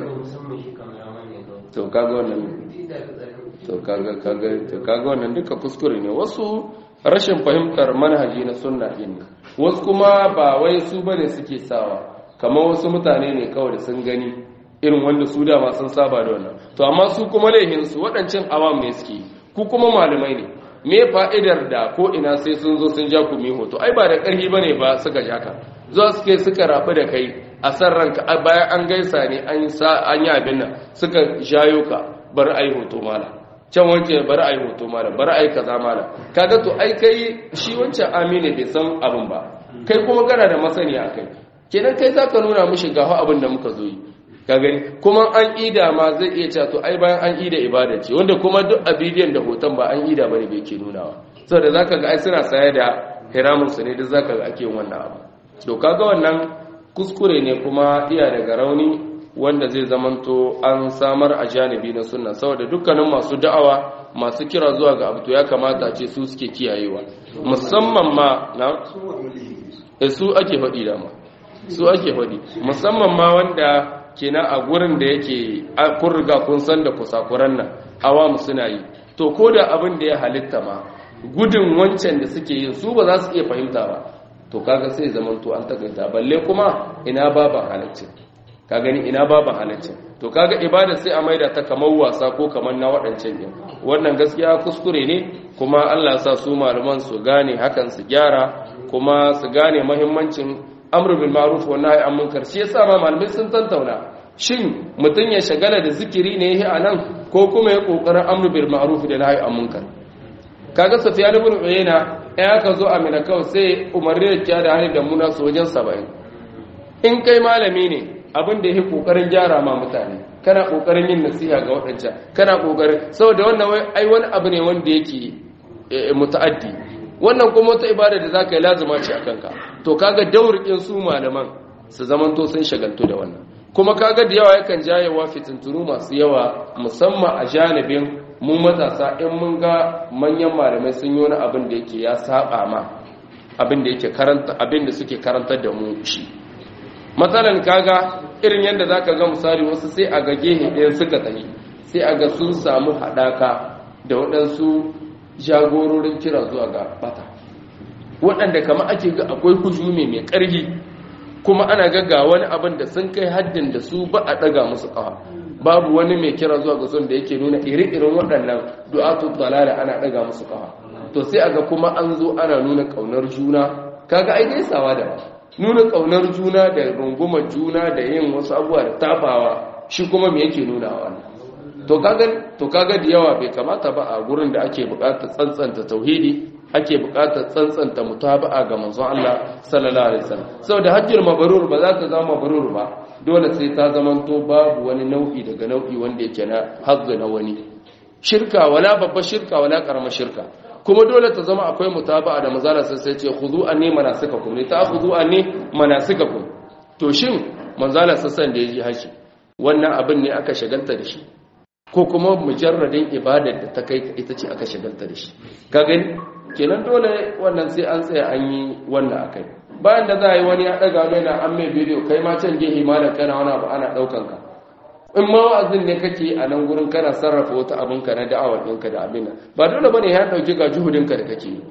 to kaga wannan to kaga kaga to kaga wannan duka kuskure ne wasu rashin fahimtar manhaji na sunna din ne wasu kuma ba wai su bane suke sawa kamar wasu mutane ne kawai da sun gani irin wanda su dama sun saba da wannan to amma su kuma laihin su waɗancan awam ne suke ku kuma malamai ne me fa'idar da ko ina sai sun zo sun ja ku mi hoto ai ba da ƙarfi bane ba suka ja ka zo suke suka rafi da kai a san ranka bayan an gaisa ne an yi abin nan suka jayo ka bar ai hoto mala can wance bar ai hoto mala bar ai kaza mala kaga to ai kai shi wancan amine bai san abin ba kai kuma kana da masaniya kai kenan kai zaka nuna mishi ga abin da muka zo yi ka gani kuma an ida ma zai iya cewa to ai bayan an ida ibada ce wanda kuma duk a bidiyon da hoton ba an ida bane bai ke nunawa saboda zaka ga ai suna saye da hiramun su ne duk zaka ga ake yin wannan abu to kaga wannan kuskure ne kuma iya daga rauni wanda zai zamanto an samar a janibi na sunna saboda dukkanin masu da'awa masu kira zuwa ga abu to ya kamata ce su suke kiyayewa musamman ma na su ake faɗi dama su ake faɗi musamman ma wanda kenan a gurin da yake kun riga kun san da kusakuran nan awamu suna yi to ko da abin da ya halitta ma gudun wancan da suke yin su ba za su iya fahimta ba to kaga sai zaman to an takaita balle kuma ina baban halaccin ka gani ina baban halaccin to kaga ibada sai a maida ta kamar wasa ko kamar na waɗancan din wannan gaskiya kuskure ne kuma Allah ya sa su malaman su gane hakan su gyara kuma su gane muhimmancin amru bil ma'ruf wa nahy an munkar shi yasa ma malamai sun tantauna shin mutun ya shagala da zikiri ne a nan ko kuma ya kokarin amru bil ma'ruf da nahy an munkar kaga Sufyan ibn Uyayna ya ka zo Amina kawai sai umarni da kiya da hali da muna su wajen 70 in kai malami ne abin da yake kokarin gyara ma mutane kana kokarin yin nasiha ga wadancan kana kokarin saboda wannan ai wani abu ne wanda yake muta'addi wannan kuma wata ibada da za ka yi lazima ce a kanka to kaga daurikin su malaman su zamanto sun shagaltu da wannan kuma kaga da yawa yakan jayewa fitintunu masu yawa musamman a janibin mu matasa in mun ga manyan malamai sun yi wani abin da yake ya saba ma abin da yake karanta abin da suke karantar da mu shi matsalan kaga irin yadda zaka ga misali wasu sai a ga gehe ɗaya suka tafi sai a ga sun samu haɗaka da waɗansu jagororin kira zuwa ga bata waɗanda kama ake ga akwai hujumi mai ƙarfi kuma ana gaga wani abin da sun kai haddin da su ba a ɗaga musu ƙawa babu wani mai kira zuwa ga son da yake nuna iri-irin waɗannan du'atu dalala ana ɗaga musu ƙawa to sai aga kuma an zo ana nuna ƙaunar juna kaga ai gaisawa da nuna ƙaunar juna da rungumar juna da yin wasu abubuwa da tabawa shi kuma me yake nuna wannan to kaga to kaga da yawa bai kamata ba a gurin da ake buƙatar tsantsanta tauhidi ake buƙatar tsantsanta mutaba'a ga manzon Allah sallallahu alaihi wasallam saboda hajjul mabrur ba za ta zama mabrur ba dole sai ta zamanto babu wani nau'i daga nau'i wanda yake na hazza na wani shirka wala babba shirka wala karama shirka kuma dole ta zama akwai mutaba'a da manzala sai sai ce khudu anni manasikakum ne ta khudu anni manasikakum to shin manzala sassan da yaji haji wannan abin ne aka shagalta da shi ko kuma mujarradin ibadar da ta kai ita ce aka shagalta da shi ka gani kenan dole wannan sai an tsaya an yi wannan akai bayan da za a yi wani ya daga mai na an mai bidiyo kai ma can gehe ma da kana wani abu ana daukan ka in ma wa'azin ne kake a nan gurin kana sarrafa wata abin ka na da'awar ɗinka da abin nan ba dole bane ya dauki ga juhudin ka da kake yi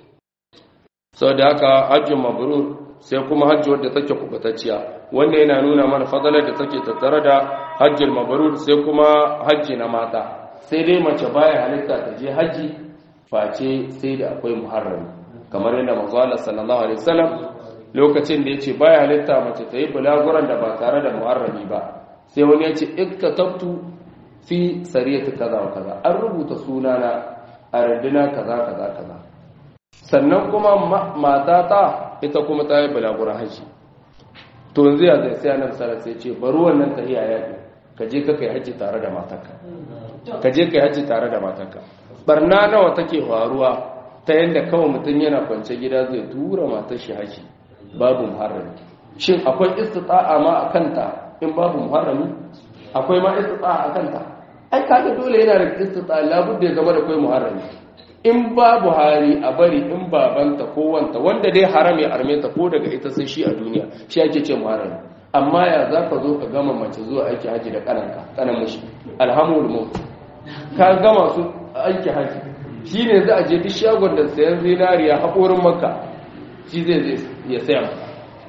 sau da haka hajjin mabrur sai kuma hajji wadda take kubatacciya wanda yana nuna mana fadalar da take tattare da hajjil mabrur sai kuma hajji na mata sai dai mace baya halitta ta je hajji face sai da akwai muharrami kamar yadda manzo Allah sallallahu alaihi wasallam lokacin da yace baya halitta mace ta yi bulaguran da ba tare da muharrami ba sai wani ya ce ikkatabtu fi sariyati kaza wa kaza an rubuta sunana a randuna kaza kaza kaza sannan kuma matata ita kuma ta yi bulaguran haji to yanzu ya zai sai annabi sallallahu sai ce bari wannan tahiya yaƙi ka je ka kai haji tare da matarka ka je kai haji tare da matarka barna nawa take faruwa ta yanda kawai mutum yana kwance gida zai tura matar shi haji babu muharrami shin akwai istita'a ma a kanta in babu muharrami akwai ma istita'a a kanta ai kaga dole yana da istita'a labudda ya zama da kai muharrami in babu hali a bari in babanta ko wanta wanda dai haram ya arme ta ko daga ita sai shi a duniya shi ake ce muharrami amma ya za ka zo ka gama mace zuwa aiki haji da kananka kanan mashi alhamdul maut ka gama su aiki haji shi ne za a je duk shagon da sayan zinariya haƙorin maka shi zai zai ya saya maka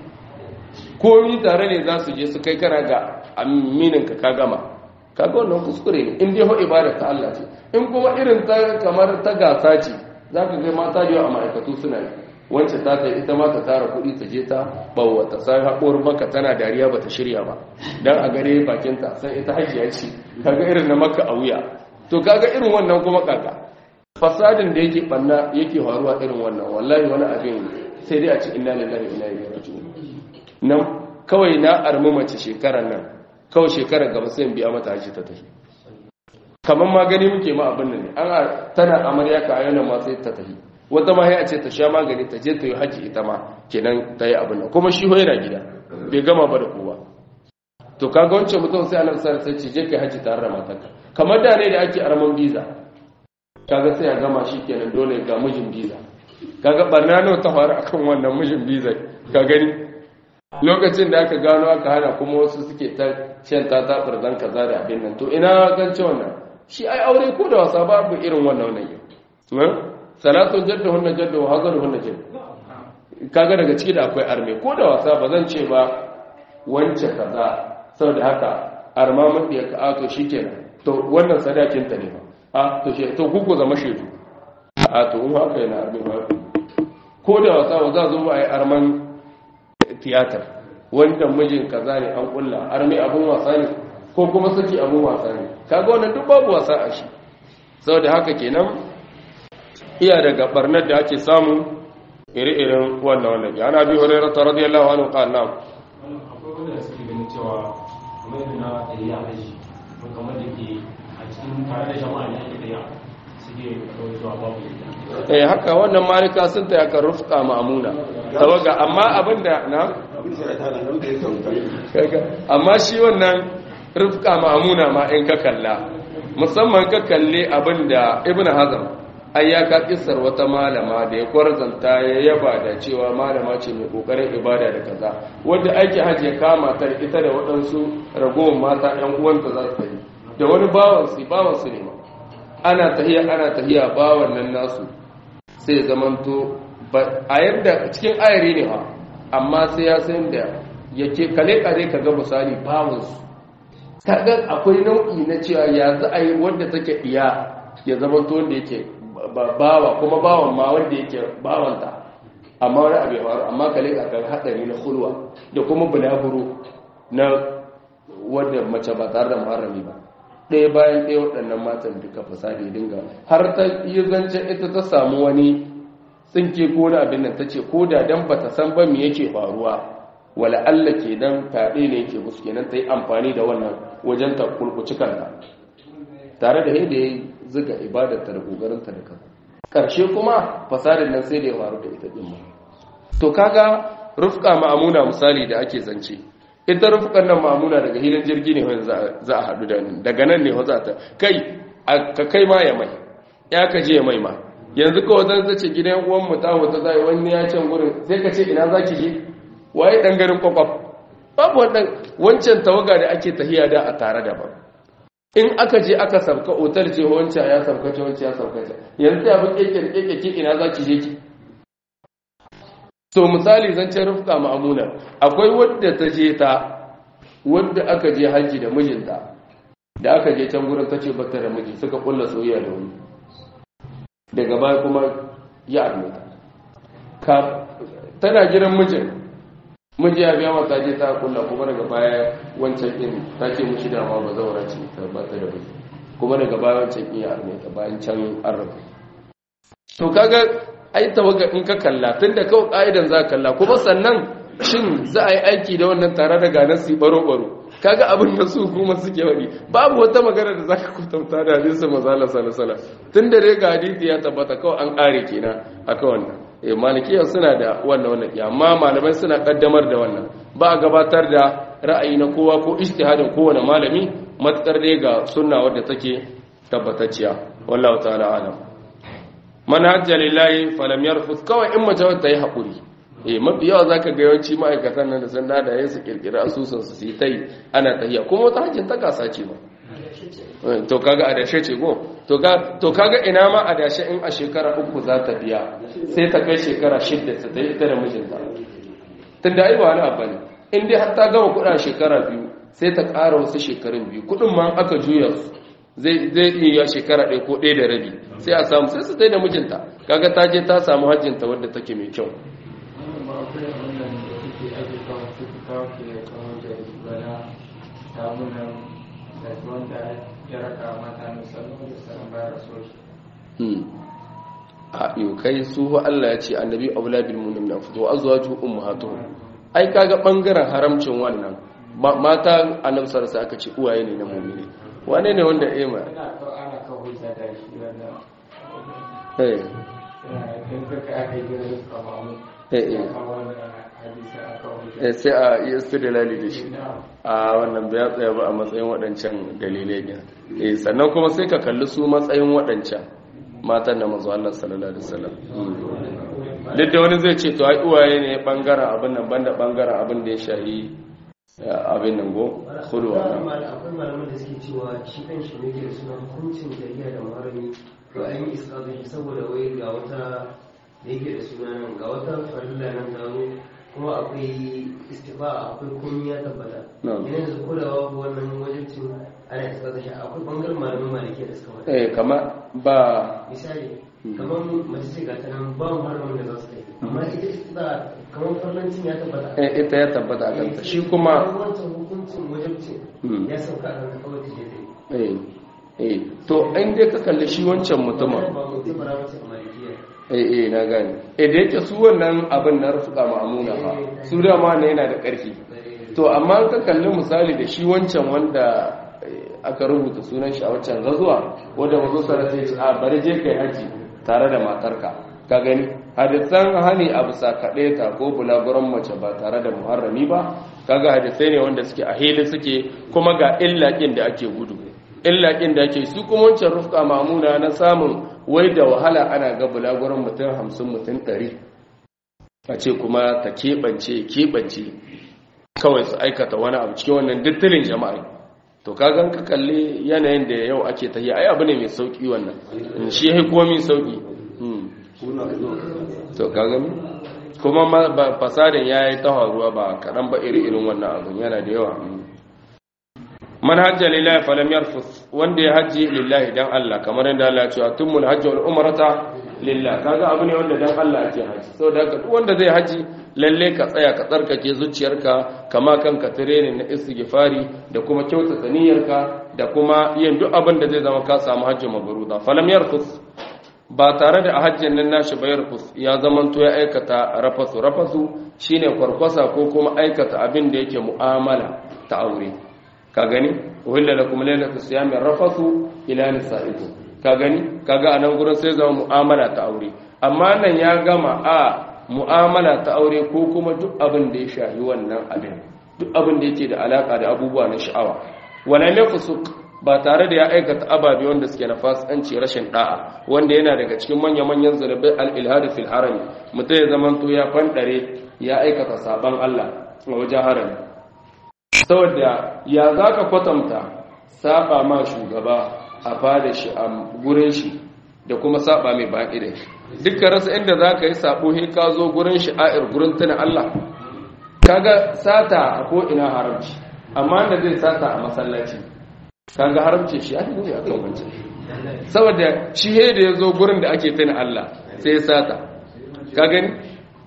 komi tare ne za su je su kai kana ga amininka ka gama kaga wannan kuskure ne in dai ho ibada ta Allah ce in kuma irin ta kamar ta gasa ce zaka ga mata da yawa a ma'aikatu suna yi wacce ta ta ita ma ta tara kuɗi ta je ta bawa ta sai haƙor maka tana dariya bata shirya ba dan a gare bakin ta sai ita hajiya ce kaga irin na maka a wuya to kaga irin wannan kuma kaka fasadin da yake banna yake faruwa irin wannan wallahi wani abin sai dai a ci inna lillahi wa inna ilaihi raji'un nan kawai na armi mace shekarar nan kawai shekarar gaba sai biya mata haji ta tafi kamar ma gani muke ma abin nan an tana amarya ka ayyana ma sai ta tafi wata ma ya ce ta sha magani ta je ta yi haji ita ma kenan ta yi abin nan kuma shi yana gida bai gama ba da kowa to kaga wancan mutum sai annabi sallallahu alaihi wasallam ce je kai haji tare da matarka kamar da ne da ake arman biza kaga sai ya gama shi kenan dole ga mijin biza kaga barna nawa ta faru akan wannan mijin biza ka gani lokacin da aka gano aka hana kuma wasu suke ta shan ta tabar zan kaza da abin nan to ina gance wannan shi ai aure ko da wasa babu irin wannan wannan yau salatun jadda hunna jadda wa hazar hunna jadda kaga daga ciki da akwai arme ko da wasa ba zan ce ba wance kaza saboda haka arma mun da ka ato shikenan to wannan sadakin ta ne ba a to she to kuku zama shedu a to in haka yana arme ba ko da wasa ba za zo ba ai arman tiyatar wanda mijin kaza ne an kulla arme abun wasa ne ko kuma saki abun wasa ne kaga wannan duk babu wasa a shi saboda haka kenan iya daga barnar da ake samu iri-irin wannan wannan ya na bi hurairar ta radiyallahu anhu qala na'am akwai wanda suke ganin cewa kamar yadda na tafiya haji ko kamar da ke a cikin tare da jama'a ne ake tafiya suke kawai zuwa babu yadda eh haka wannan malika sun ta yaka rufqa ma'muna tawaga amma abinda na amma shi wannan rufqa ma'muna ma in ka kalla musamman ka kalle abinda ibnu hazm ai ya ka kissar wata malama da ya kwarzanta ya yaba da cewa malama ce mai kokarin ibada da kaza wanda aiki hajji ya kama ta ita da waɗansu ragowar mata ɗan uwanta za su yi da wani bawan su bawan su ne ma ana tahiya ana tahiya bawan nan nasu sai zamanto a yadda cikin ayari ne ha amma sai ya san da yake kale kare ka ga misali bawan su kaga akwai nau'i na cewa ya za a yi wanda take iya ya zamanto wanda yake bawa kuma bawan ma wanda yake bawanta amma wani abu ya faru amma kale ka kan hadari na hulwa da kuma bulaguro na wanda mace ba tare da muharrami ba ɗaya bayan ɗaya waɗannan matan duka fasadi dinga har ta yi zancen ita ta samu wani tsinke ko na abin nan ta ce ko da dan bata san ba me yake faruwa wala Allah ke dan fyaɗe ne yake musu kenan ta yi amfani da wannan wajen ta kulkuci kanta tare da yadda ya zuga ibadarta da kokarinta da kansa karshe kuma fasadin nan sai da ya faru da ita din to kaga rufqa ma'amuna misali da ake zance ita rufqan nan ma'amuna daga hilin jirgi ne wanda za a hadu da nan daga nan ne za ta kai ka kai ma ya mai ya ka je ya mai ma yanzu kawai zan zace gidan uwan mu ta wata zai wani ya can gurin sai ka ce ina zaki je waye dan garin kwakwaf babu wannan wancan tawaga da ake tahiya da a tare da ba in aka je aka sabka otar ce wancan ya sabka ce wancan ya sabka ce yanzu ya bin keke keke ki ina za ki je ki so misali zancen rufka ma'amuna akwai wadda ta je ta wadda aka je hajji da mijinta da aka je can gurin ta ce bata da miji suka kulla soyayya da wani daga baya kuma ya armeta tana gidan mijin miji ya biya mata je ta kulla kuma daga baya wancan din ta ce mushi dama ba zaura ce ta ba ta da bai kuma daga baya wancan din ya arme ta bayan can an rabu to kaga ai tawaga in ka kalla tunda kawai ka'idan za ka kalla kuma sannan shin za a yi aiki da wannan tare da ganar su baro baro kaga abin da su kuma suke wadi babu wata magana da zaka kwatanta da hadisin manzala sallallahu alaihi tunda dai ga hadisi ya tabbata kawai an kare kenan akan wannan eh malikiya suna da wannan wannan amma malamai suna kaddamar da wannan ba a gabatar da ra'ayi na kowa ko ijtihadin kowane malami matkar dai ga sunna wadda take tabbatacciya wallahu ta'ala alam man hajja lillahi falam yarfus kawai in mace ta yi hakuri eh mafi yawa zaka ga yawanci ma'aikatan nan da sun dada yayin su kirkira asusun su yi tai ana tahiya kuma wata hajjin ta kasa ce ba to kaga adashe ce go to ga to kaga ina ma adashe in a shekara uku za ta biya sai ta kai shekara shidda ta yi ita da mijinta tunda ai ba wani abu ne in dai har ta gama kuɗa shekara biyu sai ta ƙara wasu shekarun biyu kuɗin ma aka juya su zai zai iya shekara ɗaya ko ɗaya da rabi sai a samu sai su tai da mijinta kaga ta je ta samu hajjinta wadda take mai kyau a yau kai su Allah ya ce annabi aula bil mu'minin fito azwaju ummahatuhum ai kaga bangaren haramcin wannan mata annabi sallallahu alaihi aka ce uwaye ne na mu'mini wane ne wanda eh ma eh eh sai a yi istidlali da shi a wannan bai tsaya ba a matsayin waɗancan dalilai ne eh sannan kuma sai ka kalli su matsayin waɗancan matan da manzo Allah sallallahu alaihi wasallam duk da wani zai ce to ai uwaye ne bangaren abin nan banda bangaren abin da ya shahi abin nan go khulwa akwai malaman da suke cewa shi kan shi ne ke da suna hukuncin jariya da marami to an yi iskazin shi saboda wai ga wata da yake da suna nan ga wata farilla nan ta zo kuma akwai istifa akwai komi ya tabbata yana da ko da babu wannan wajibcin ana iskazin shi akwai bangaren malaman maliki da suka wata eh kama ba misali kamar mace ce ga ta nan ba mu haramun da za su kai amma ita istifa kamar farlancin ya tabbata eh ita ya tabbata a kanta shi kuma wancan hukuncin wajibcin ya sauka a kan kawai ta je ta eh eh to in dai ka kalli shi wancan mutumin ba mutum ba mace a malikiya eh eh na gane eh da yake su wannan abin na rufuka ma'amuna fa su dama ne yana da ƙarfi to amma ka kalli misali da shi wancan wanda aka rubuta sunan shi a wancan gazuwa wanda mazo sara sai ce a bari je kai haji tare da matarka ka gani hadisan hani a bisa kaɗe ta ko bulaguran mace ba tare da muharrami ba kaga hadisai ne wanda suke a hili suke kuma ga illaƙin da ake gudu illaƙin da ake su kuma wancan rufka mamuna na samun wai da wahala ana ga bulaguran mutum hamsin mutum ɗari a ce kuma ta keɓance keɓance kawai su aikata wani abu cikin wannan dittilin jama'a to kagan ka kalli yanayin da yau ake ta yi ai abu ne mai sauki wannan shi ya komi sauki to kagan kuma fasadin ya yi tawaruwa ba kaɗan ba iri irin wannan abin yana da yawa man hajja lillahi falam yarfus wanda ya hajji lillahi dan Allah kamar yadda Allah ya ce atumul hajji wal umrata lillahi kaga abu ne wanda dan Allah ake haji saboda haka duk wanda zai haji lalle ka tsaya ka tsarkake zuciyarka kama kanka training na istighfari da kuma kyautata niyyarka da kuma yin duk abin da zai zama ka samu hajji mabruda falam yarfus ba tare da a hajjin nan nashi ba yarfus ya zamanto ya aikata rafasu rafasu shine kwarkwasa ko kuma aikata abin da yake mu'amala ta aure ka gani uhilla lakum laylatu siyami rafasu ila nisaikum ka gani kaga anan gurin sai zama mu'amala ta aure amma nan ya gama a mu'amala ta aure ko kuma duk abin da ya shahi wannan abin duk abin da yake da alaka da abubuwa na sha'awa wala yafsuk ba tare da ya aikata ababe wanda suke na fasikanci rashin da'a wanda yana daga cikin manya-manyan zulubai al-ilhad fil harami mutum ya zamanto ya fandare ya aikata saban Allah a wajen harami saboda ya za ka kwatanta saba ma shugaba a fada shi a gurin shi da kuma saba mai baƙi da shi dukkan rasa inda za ka yi sabo he ka zo gurin shi a'ir gurin tuna Allah kaga sata a ko'ina haramci amma da zai sata a masallaci kaga haramci shi ya ne akan wancan saboda shi he da ya zo gurin da ake tuna Allah sai ya sata ka gani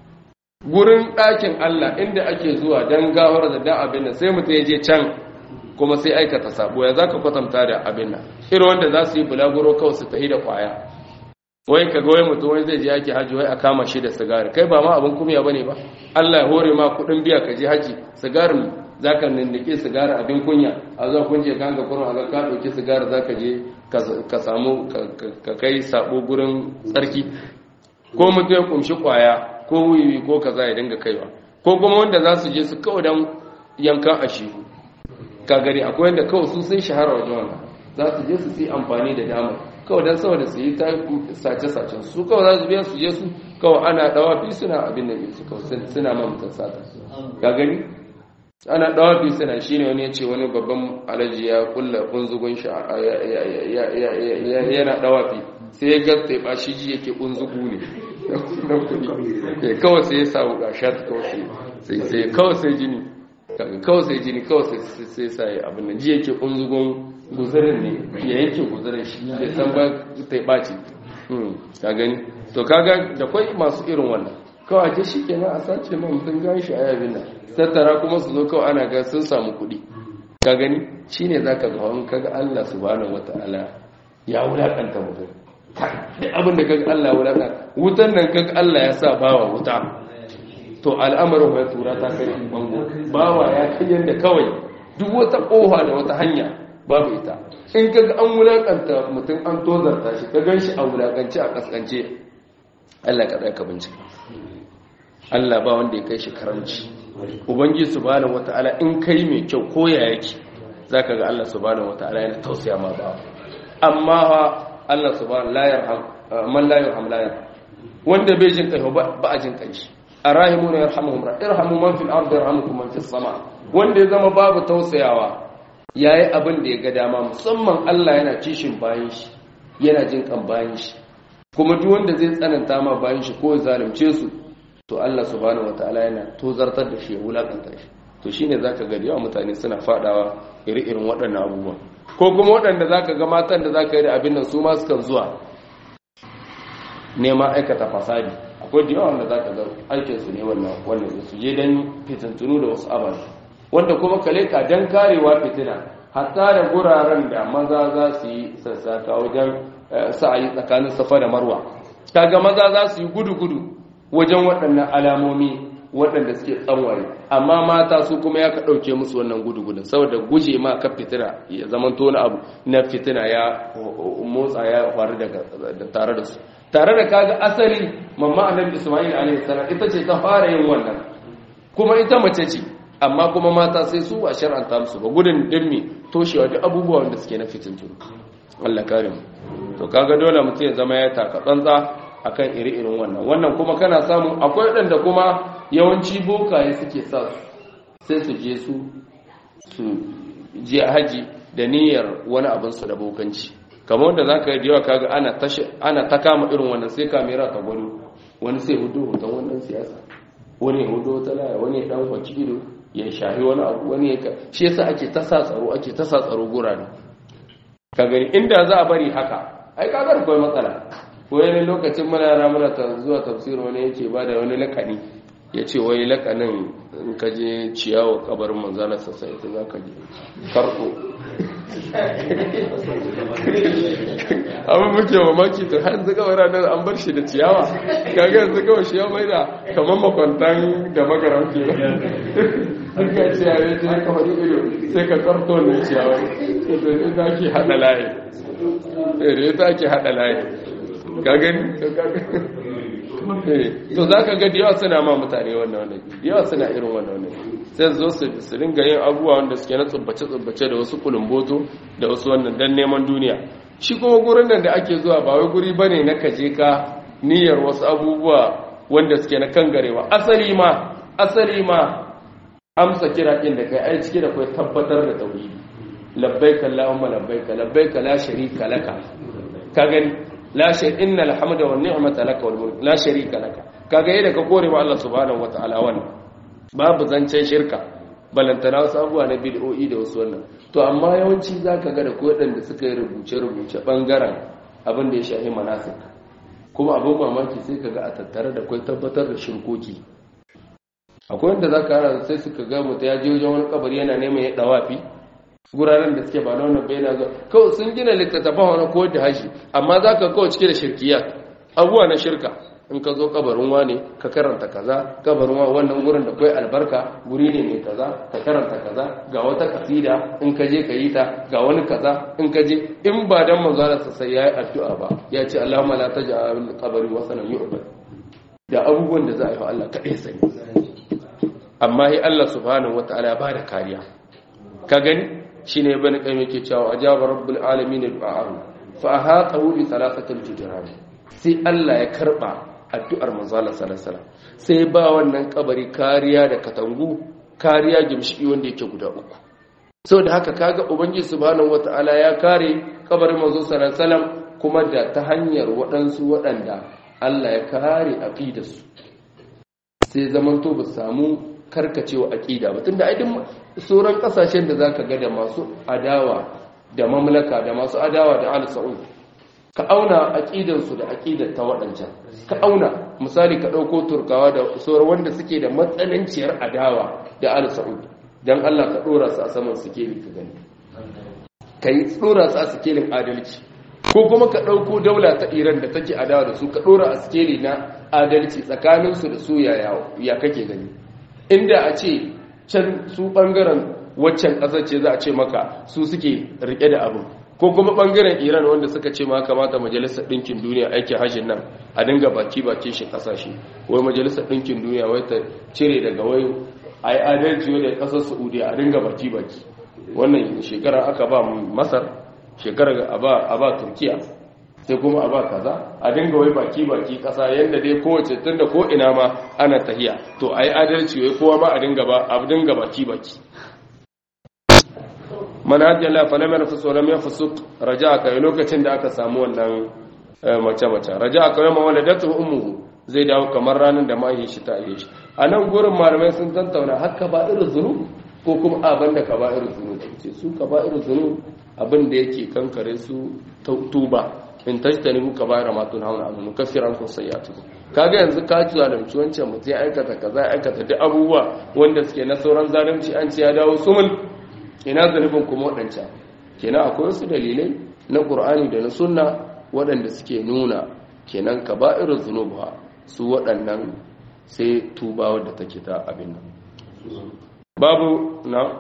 gurin ɗakin Allah inda ake zuwa don gawar da dan abin nan sai mutum ya je can kuma sai aikata sabo ya zaka kwatanta da abin nan irin wanda za su yi bulaguro kawai su tahi da kwaya wai ka wai mutum wai zai je yaki haji wai a kama shi da sigari kai ba ma abin kumya bane ba Allah ya hore ma kudin biya ka je haji sigarin zaka nindike sigari abin kunya a zo kun je kan ga kurun a ka dauki sigari zaka je ka samu ka kai sabo gurin tsarki ko mutum ya kumshi kwaya ko wiwi ko kaza ya dinga kaiwa ko kuma wanda za su je su kawai dan yankan ashi ka gari akwai wanda kawai su sun shahara wajen wannan za su je su yi amfani da damar kawai don saboda su yi ta sace-sacen su kawai za su biya su je su kawai ana dawafi suna abin da su kawai suna mamatan sata ka gani ana dawafi suna shi ne wani ya ce wani babban alaji ya kulla kunzugun shi yana dawafi sai ya gasta ba shi ji yake kunzugu ne kawai sai ya samu gashat kawai sai kawai sai jini kawai sai jini kawai sai sai abin nan ji yake kunzugun guzurin ne ya yanke guzurin shi da san ba ta ɓaci ka gani to kaga da kwai masu irin wannan kawai ake shi kenan a sace man mutum gan shi a yabin nan tattara kuma su zo kawai ana ga sun samu kuɗi ka gani shine zaka ga wani kaga Allah subhanahu wataala ya wulakanta mutum duk abin da kaga Allah ya wulakanta wutan nan kaga Allah ya sa bawa wuta to al'amarin ya tura ta kai bango bawa ya kai yanda kawai duk wata kofa da wata hanya babu ita in kaga an wulakanta mutum an tozarta shi ka gan shi a wulakance a kaskance Allah ka ka bincika Allah ba wanda ya kai shi karamci ubangiji subhanahu wataala in kai mai kyau ko ya yake zaka ga Allah subhanahu wataala yana tausaya ma ba amma Allah subhanahu la yarham man la yarham la yarham wanda bai jin kai ba a jin kai shi arahimuna yarhamuhum irhamu man fil ardi yarhamukum man fis sama wanda ya zama babu tausayawa yayi abin da ya ga dama musamman Allah yana kishin bayan shi yana jin kan bayan shi kuma duk wanda zai tsananta ma bayan shi ko zalunce su to Allah subhanahu wataala yana tozartar da shi ya wulakanta shi to shine zaka ga yawa mutane suna fadawa iri-irin waɗannan abubuwan ko kuma waɗanda zaka ga matan da zaka yi da abin nan su ma sukan zuwa neman aikata fasadi akwai da yawa wanda zaka ga aikin su ne wannan wannan su je dan fitintunu da wasu ababe wanda kuma kale ka dan karewa fitina hatta da guraren da maza za su yi sassaka wajen sa'ayi tsakanin safa da marwa kaga maza za su yi gudu-gudu wajen waɗannan alamomi waɗanda suke tsanwaye amma mata su kuma ya ka ɗauke musu wannan gudu-gudun saboda guje ma ka fitina ya zaman tona abu na fitina ya motsa ya faru da tare da su tare da kaga asali mamma annabi isma'il alaihi salam ita ce ta fara yin wannan kuma ita mace ce amma kuma mata sai su a shar'anta musu ba gudun dimmi toshewa duk abubuwa wanda suke na fitintunu Allah kare mu to kaga dole mutum ya zama ya taka tsantsa akan iri-irin wannan wannan kuma kana samu akwai waɗanda kuma yawanci bokaye suke sa sai su je su su je haji da niyyar wani abin su da bokanci kamar wanda zaka yi yawa kaga ana tashi ana ta kama irin wannan sai kamera ta gwani wani sai hudu hoton wannan siyasa wani ya hudu wata laya wani ya dan kwaci ido ya shahi wani abu wani ya shi yasa ake ta sa tsaro ake ta sa tsaro gurare ka gani inda za a bari haka ai kaga akwai matsala wani lokacin muna yara muna ta zuwa tafsir wani yake ba da wani lakani ya ce wai lakanin in ka je ciyawa kabarin manzana sassa ita za ka je farko abin muke mamaki ta har zuka wara nan an bar shi da ciyawa kaga yanzu kawai shi ya mai da kamar makwantan da magaran ke duka ciyawa ya ce haka wani ido sai ka karto ne ciyawa ita ake haɗa layi ita ake haɗa layi gagani to za ka ga yawa suna ma mutane wannan wannan yawa suna irin wannan wannan sai zo su ringa yin abubuwa wanda suke na tsubbace-tsubbace da wasu kulumboto da wasu wannan don neman duniya shi kuma gurin nan da ake zuwa ba wai guri bane na kaje ka niyyar wasu abubuwa wanda suke na kangarewa asali ma asali ma amsa kira ɗin da kai ai cike da kai tabbatar da tauhidi labbaika allahumma labbaika labbaika la sharika laka ka gani la shay innal hamda wan ni'mata laka wal mulk la sharika laka kaga yadda ka kore wa Allah subhanahu wataala wannan babu zancen shirka balantana wasu abubuwa na bid'o'i da wasu wannan to amma yawanci zaka ga da ko da suka yi rubuce rubuce bangaren abin da ya shahi manasik kuma abin mamaki sai kaga a tattare da kai tabbatar da shirkoki akwai wanda za ka sai suka ga mutu ya je wajen wani kabari yana neman ya dawafi guraren da suke ba na wannan bayyana zuwa kawai sun gina littattafan wani ko da hashi amma za ka kawai cike da shirkiyat abubuwa na shirka in ka zo kabarin wane ka karanta kaza kabarin wa wannan gurin da kai albarka guri ne mai kaza ka karanta kaza ga wata kasida in ka je ka yi ta ga wani kaza in ka je in ba dan manzara sa sai yayi addu'a ba ya ce Allahumma la taj'al qabri wasanan yu'bad da abubuwan da za a yi wa Allah kadai sani amma hi Allah subhanahu wataala ya bada kariya ka gani shine ibn qayyim yake cewa ajaba rabbul alamin al-ba'ar fa ahatahu bi thalathatil jidran sai Allah ya karba addu'ar manzala salasala sai ba wannan kabari kariya da katangu kariya gimshiki wanda yake guda uku sau da haka kaga ubangiji subhanahu wata'ala ya kare kabarin manzo salasalam kuma da ta hanyar waɗansu waɗanda Allah ya kare aqidarsu sai zamanto ba samu karkacewa aqida ba tunda ai duk sauran kasashen da zaka ga da masu adawa da mamlaka da masu adawa da al-saud ka auna aƙidansu da aƙidar ta waɗancan ka auna misali ka ɗauko turkawa da sauran wanda suke da matsananciyar adawa da al sa'ud don allah ka ɗora su a saman sikeli ka gani ka yi ɗora su a sikelin adalci ko kuma ka ɗauko daula ta iran da take adawa da su ka ɗora a sikeli na adalci tsakaninsu da su ya kake gani inda a ce can su ɓangaren waccan ƙasar ce za a ce maka su suke riƙe da abin ko kuma bangaren iran wanda suka ce ma kamata majalisar ɗinkin duniya aikin hajjin nan a dinga baki baki shi kasashe wai majalisar ɗinkin duniya wai ta cire daga wai a yi adalci wai da ƙasar saudiya a dinga baki baki wannan shekara aka ba masar shekara a ba turkiya sai kuma a ba kaza a dinga wai baki baki ƙasa yadda dai kowace tun da ko ina ma ana tahiya to a yi adalci wai kowa ma a dinga baki baki manhajin la fa lam yarfus wa lam yafsuq raja'a kai lokacin da aka samu wannan mace mace raja'a kai ma waladatu ummuhu zai dawo kamar ranar da mai shi ta yi shi anan gurin malamai sun tantauna hakka ba irin zunub ko kuma abin da ka ba irin zunub ce su ka ba irin zunub abin da yake kankare su tuba in tajtani mu ka bayar matun hauna anu kafiran kun sayyatu kaga yanzu ka ci zalunci wancan mutum ya aikata kaza ya aikata duk abubuwa wanda suke na sauran zalunci an ce ya dawo sumul ina zanubin kuma waɗancan kenan akwai wasu dalilai na ƙur'ani da na sunna waɗanda suke nuna kenan ka ba irin zunuba su waɗannan sai tuba wadda take ta abin nan babu na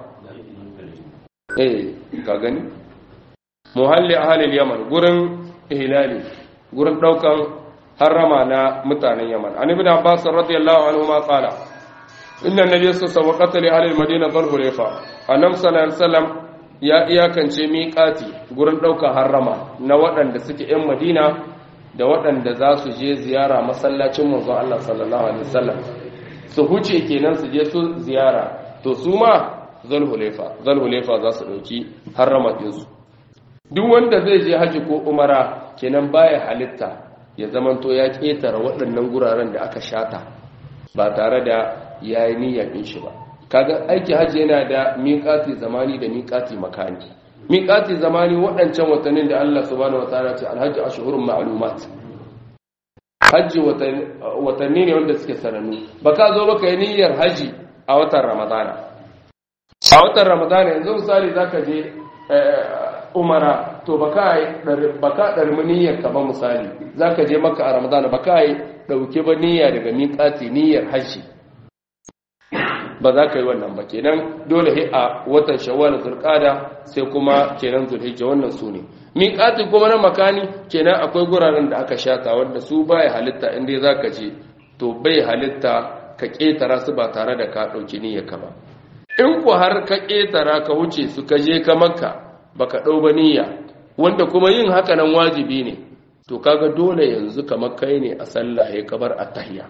eh ka gani muhalli ahalil yaman gurin ihlali gurin ɗaukan harrama na mutanen yaman an ibn abbas radiyallahu anhu ma qala inna nabiyyu sallallahu alaihi wasallam qatala ahli madina dhul hulayfa annabi sallallahu alaihi wasallam ya iyakance miƙati gurin ɗaukar harrama na waɗanda suke 'yan madina da waɗanda za su je ziyara masallacin manzon Allah sallallahu alaihi wasallam su huce kenan su je su ziyara to su ma zulhulefa zulhulefa za su ɗauki harrama ɗinsu duk wanda zai je haji ko umara kenan baya halitta ya zamanto ya ƙetare waɗannan guraren da aka shata ba tare da yayi niyyar ɗin shi ba kaga aiki hajji yana da miƙati zamani da miƙati makani miƙati zamani waɗancan watannin da Allah subhanahu wataala ce alhajji ashhurun ma'lumat hajji watanni ne wanda suke sanannu baka zo baka yi niyyar haji a watan ramadana a watan ramadana yanzu misali zaka je umara to baka yi baka darmi niyyar ka ba misali zaka je maka a ramadana baka yi dauke ba niyya daga miƙati niyyar haji ba za ka yi wannan ba kenan dole he a watan shawwal zulqada sai kuma kenan zulhijja wannan su ne miqati kuma na makani kenan akwai guraren da aka shata wanda su baya halitta inda zaka je to bai halitta ka ketara su ba tare da ka dauki niyyarka ba in ku har ka ketara ka wuce su ka je ka makka baka dau ba niyya wanda kuma yin haka nan wajibi ne to kaga dole yanzu kamar kai ne a sallah ya kabar at-tahiyya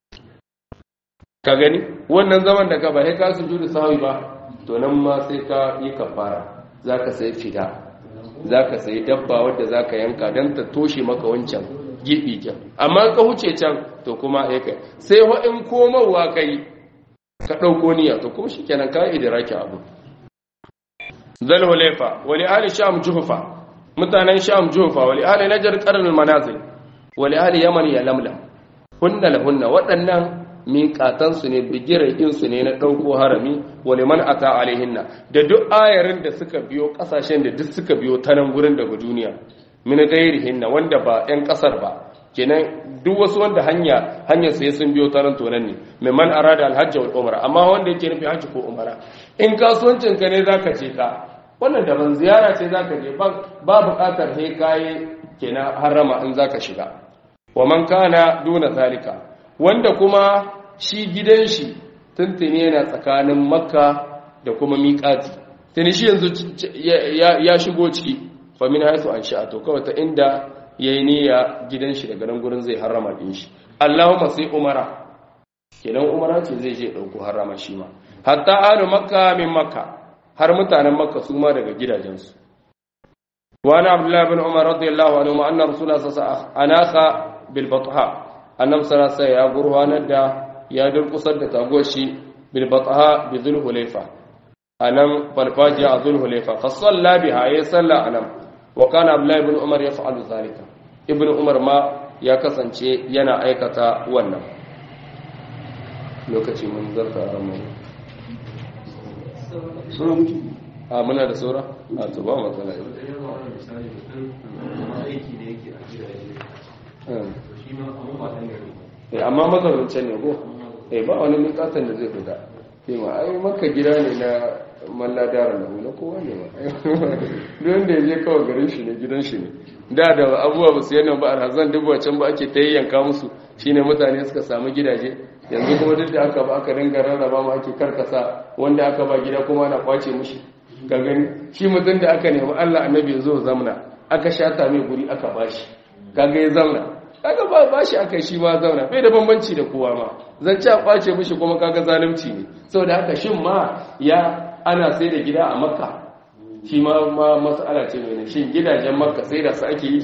ka gani wannan zaman da ka ba sai ka sujudu sahwi ba to nan ma sai ka yi kafara zaka sai fida zaka sai dabba wadda zaka yanka dan ta toshe maka wancan gibi kyan amma ka huce can to kuma ya kai sai ho in komawa kai ka dauko niyya to kuma shikenan ka idraki abu zal hulayfa wa li ahli sham juhfa mutanen sham juhfa wa li ahli najd qarn al manazil wa li ahli yaman ya lamlam hunna lahunna waɗannan miƙatansu ne bigirainsu ne na ɗauko harami wale man ata alaihinna da duk ayarin da suka biyo ƙasashen da duk suka biyo ta nan gurin daga duniya min gairihinna wanda ba 'yan ƙasar ba kenan duk wasu wanda hanya hanyar sai sun biyo taron tonan ne mai man arada alhajji wal umara amma wanda yake nufi hajji ko umara in kasuwancin ka ne zaka ce ka wannan daban ziyara ce zaka je ba buƙatar he kaye kenan harama in zaka shiga wa man kana duna zalika wanda kuma shi gidan shi tuntuni yana tsakanin makka da kuma miƙati tuni shi yanzu ya shigo ciki fa min haisu an sha'a to kawai ta inda yayi niyya gidan shi daga nan gurin zai harama din shi Allahumma sai umara kenan umara ce zai je dauko harama shi ma hatta alu makka min makka har mutanen makka su ma daga gidajensu wa ana abdullahi bin umar radiyallahu anhu ma anna rasulullah sallallahu alaihi wasallam anaka bil batha annabi sallallahu alaihi ya gurwanar da ya durkusar da taguwar shi bil batha bi dhul hulayfa anan farfajiya a dhul hulayfa fa salla biha ya salla anan wa kana abdullahi ibn umar yaf'alu zalika ibn umar ma ya kasance yana aikata wannan lokaci mun zarta a ramai sura muke a muna da sura a to ba matsala amma mazaunin ne ko eh ba wani mikatan da zai fita ke ma ai maka gida ne na malla dara na na kowa ne ma don da ya je kawai garin shi ne gidan shi ne da da abubuwa ba su yana ba a razan duk can ba ake ta yanka musu shine mutane suka samu gidaje yanzu kuma duk da aka ba aka ringa rarraba ma ake karkasa wanda aka ba gida kuma na kwace mushi ga gani shi mutum da aka nemi Allah annabi ya zo zamna aka shata mai guri aka bashi kaga ya zamna kaga ba bashi aka shi ma zauna bai da bambanci da kowa ma zance a kwace mishi kuma kaga zalunci ne saboda haka shin ma ya ana sai da gida a makka shi ma ma mas'ala ce mai shin gidajen makka sai da su ake yi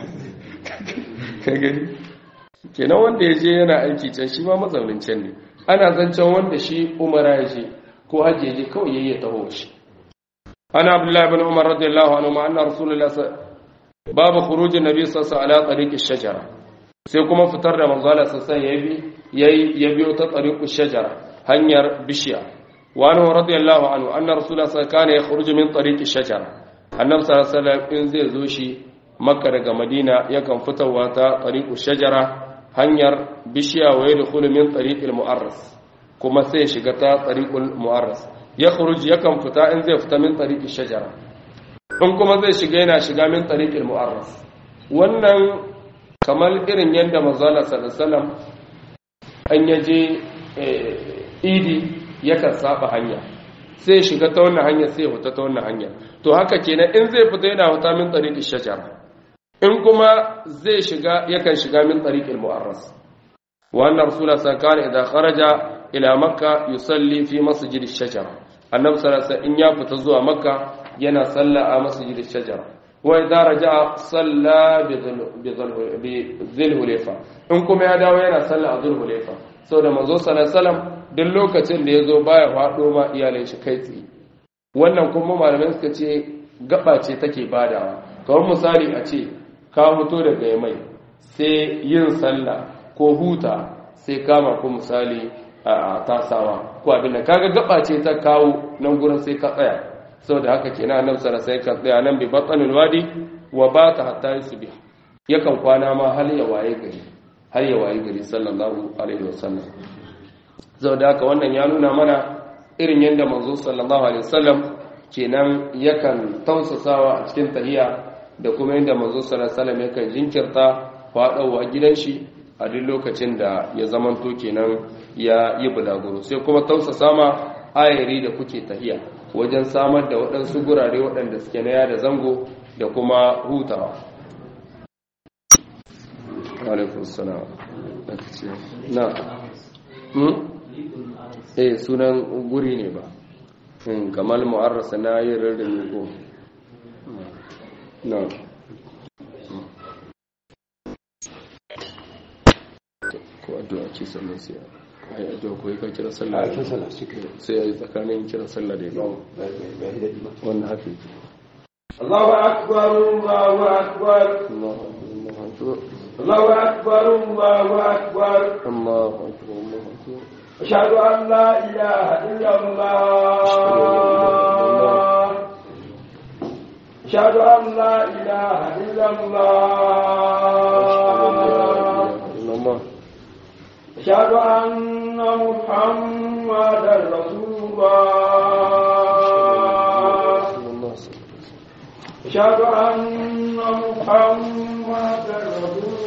ka gani kenan wanda ya je yana aiki can shi ma mazaunin can ne ana zancen wanda shi umara ya je ko hajji ya je kawai yayi ya taho shi ana abdullahi ibn umar radiyallahu anhu ma anna rasulullahi babu khurujin nabi sallallahu alaihi wasallam ala tariqi shajara sai kuma fitar da manzo Allah sallallahu alaihi yayi ya biyo ta tariqi shajara hanyar bishiya wa anhu radiyallahu anhu anna rasulullahi sallallahu alaihi wasallam kana yakhruju min tariqi shajara annabi sallallahu alaihi wasallam in zai zo shi makka daga madina yakan fitowa ta tariqi shajara hanyar bishiya wa yadkhulu min tariqil mu'arras kuma sai shiga ta tariqul mu'arras yakhruj yakan fita in zai fita min tariqi shajara in kuma zai shiga yana shiga min tariqil mu'arras wannan kamar irin yadda manzala sallallahu an yaje idi yakan saba hanya sai shiga ta wannan hanya sai fita ta wannan hanya to haka kenan in zai fita yana fita min tariqil shajara in kuma zai shiga yakan shiga min tariqil mu'arras wa anna rasulullah sallallahu alaihi wasallam kharaja ila makka yusalli fi masjid ash-shajara annabi sallallahu alaihi wasallam in ya fita zuwa makka yana salla a masjid ash-shajara wa idza raja'a salla bi dhil hulayfa in kuma ya dawo yana salla a dhil hulayfa saboda manzo sallallahu alaihi wasallam duk lokacin da yazo baya fado ma iyalai shi kai tsaye wannan kuma malamai suka ce gaba ce take badawa kamar misali a ce ka fito daga yamai sai yin sallah ko huta sai kama ku misali a tasawa ko abin da kaga gaba ce ta kawo nan gurin sai ka tsaya saboda haka kenan annabi sallallahu alaihi wasallam sai ka tsaya nan bi batsanul wadi wa bata hatta yusbih yakan kwana ma har ya waye gari har ya waye gari sallallahu alaihi wasallam saboda haka wannan ya nuna mana irin yadda manzo sallallahu alaihi wasallam kenan yakan tausasawa a cikin tahiya da kuma yadda manzo sallallahu alaihi wasallam yakan jinkirta faɗawa gidan shi a duk lokacin da ya zamanto kenan ya yi bulaguro sai kuma tausasa ma ayari da kuke tahiya wajen samar da waɗansu gurare waɗanda suke na yada zango da kuma hutawa alaikun salam na eh sunan guri ne ba kamar mu'arrasa na yin rarrami ko na ko addu'a ce sannan sai ai addu'a ko ka kira sallah a kira sallah suke sai ai tsakanin kira sallah da ya wannan haka yake Allahu akbar Allahu akbar Allahu akbar Allahu akbar Allahu akbar Allahu akbar Allahu akbar أشهد أن لا إله إلا الله أشهد أن لا إله إلا الله أشهد أن محمدا رسول الله أشهد أن محمدا رسول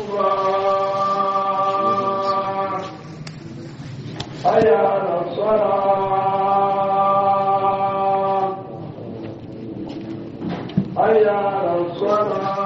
الله حي على الصلاة حي على الصلاة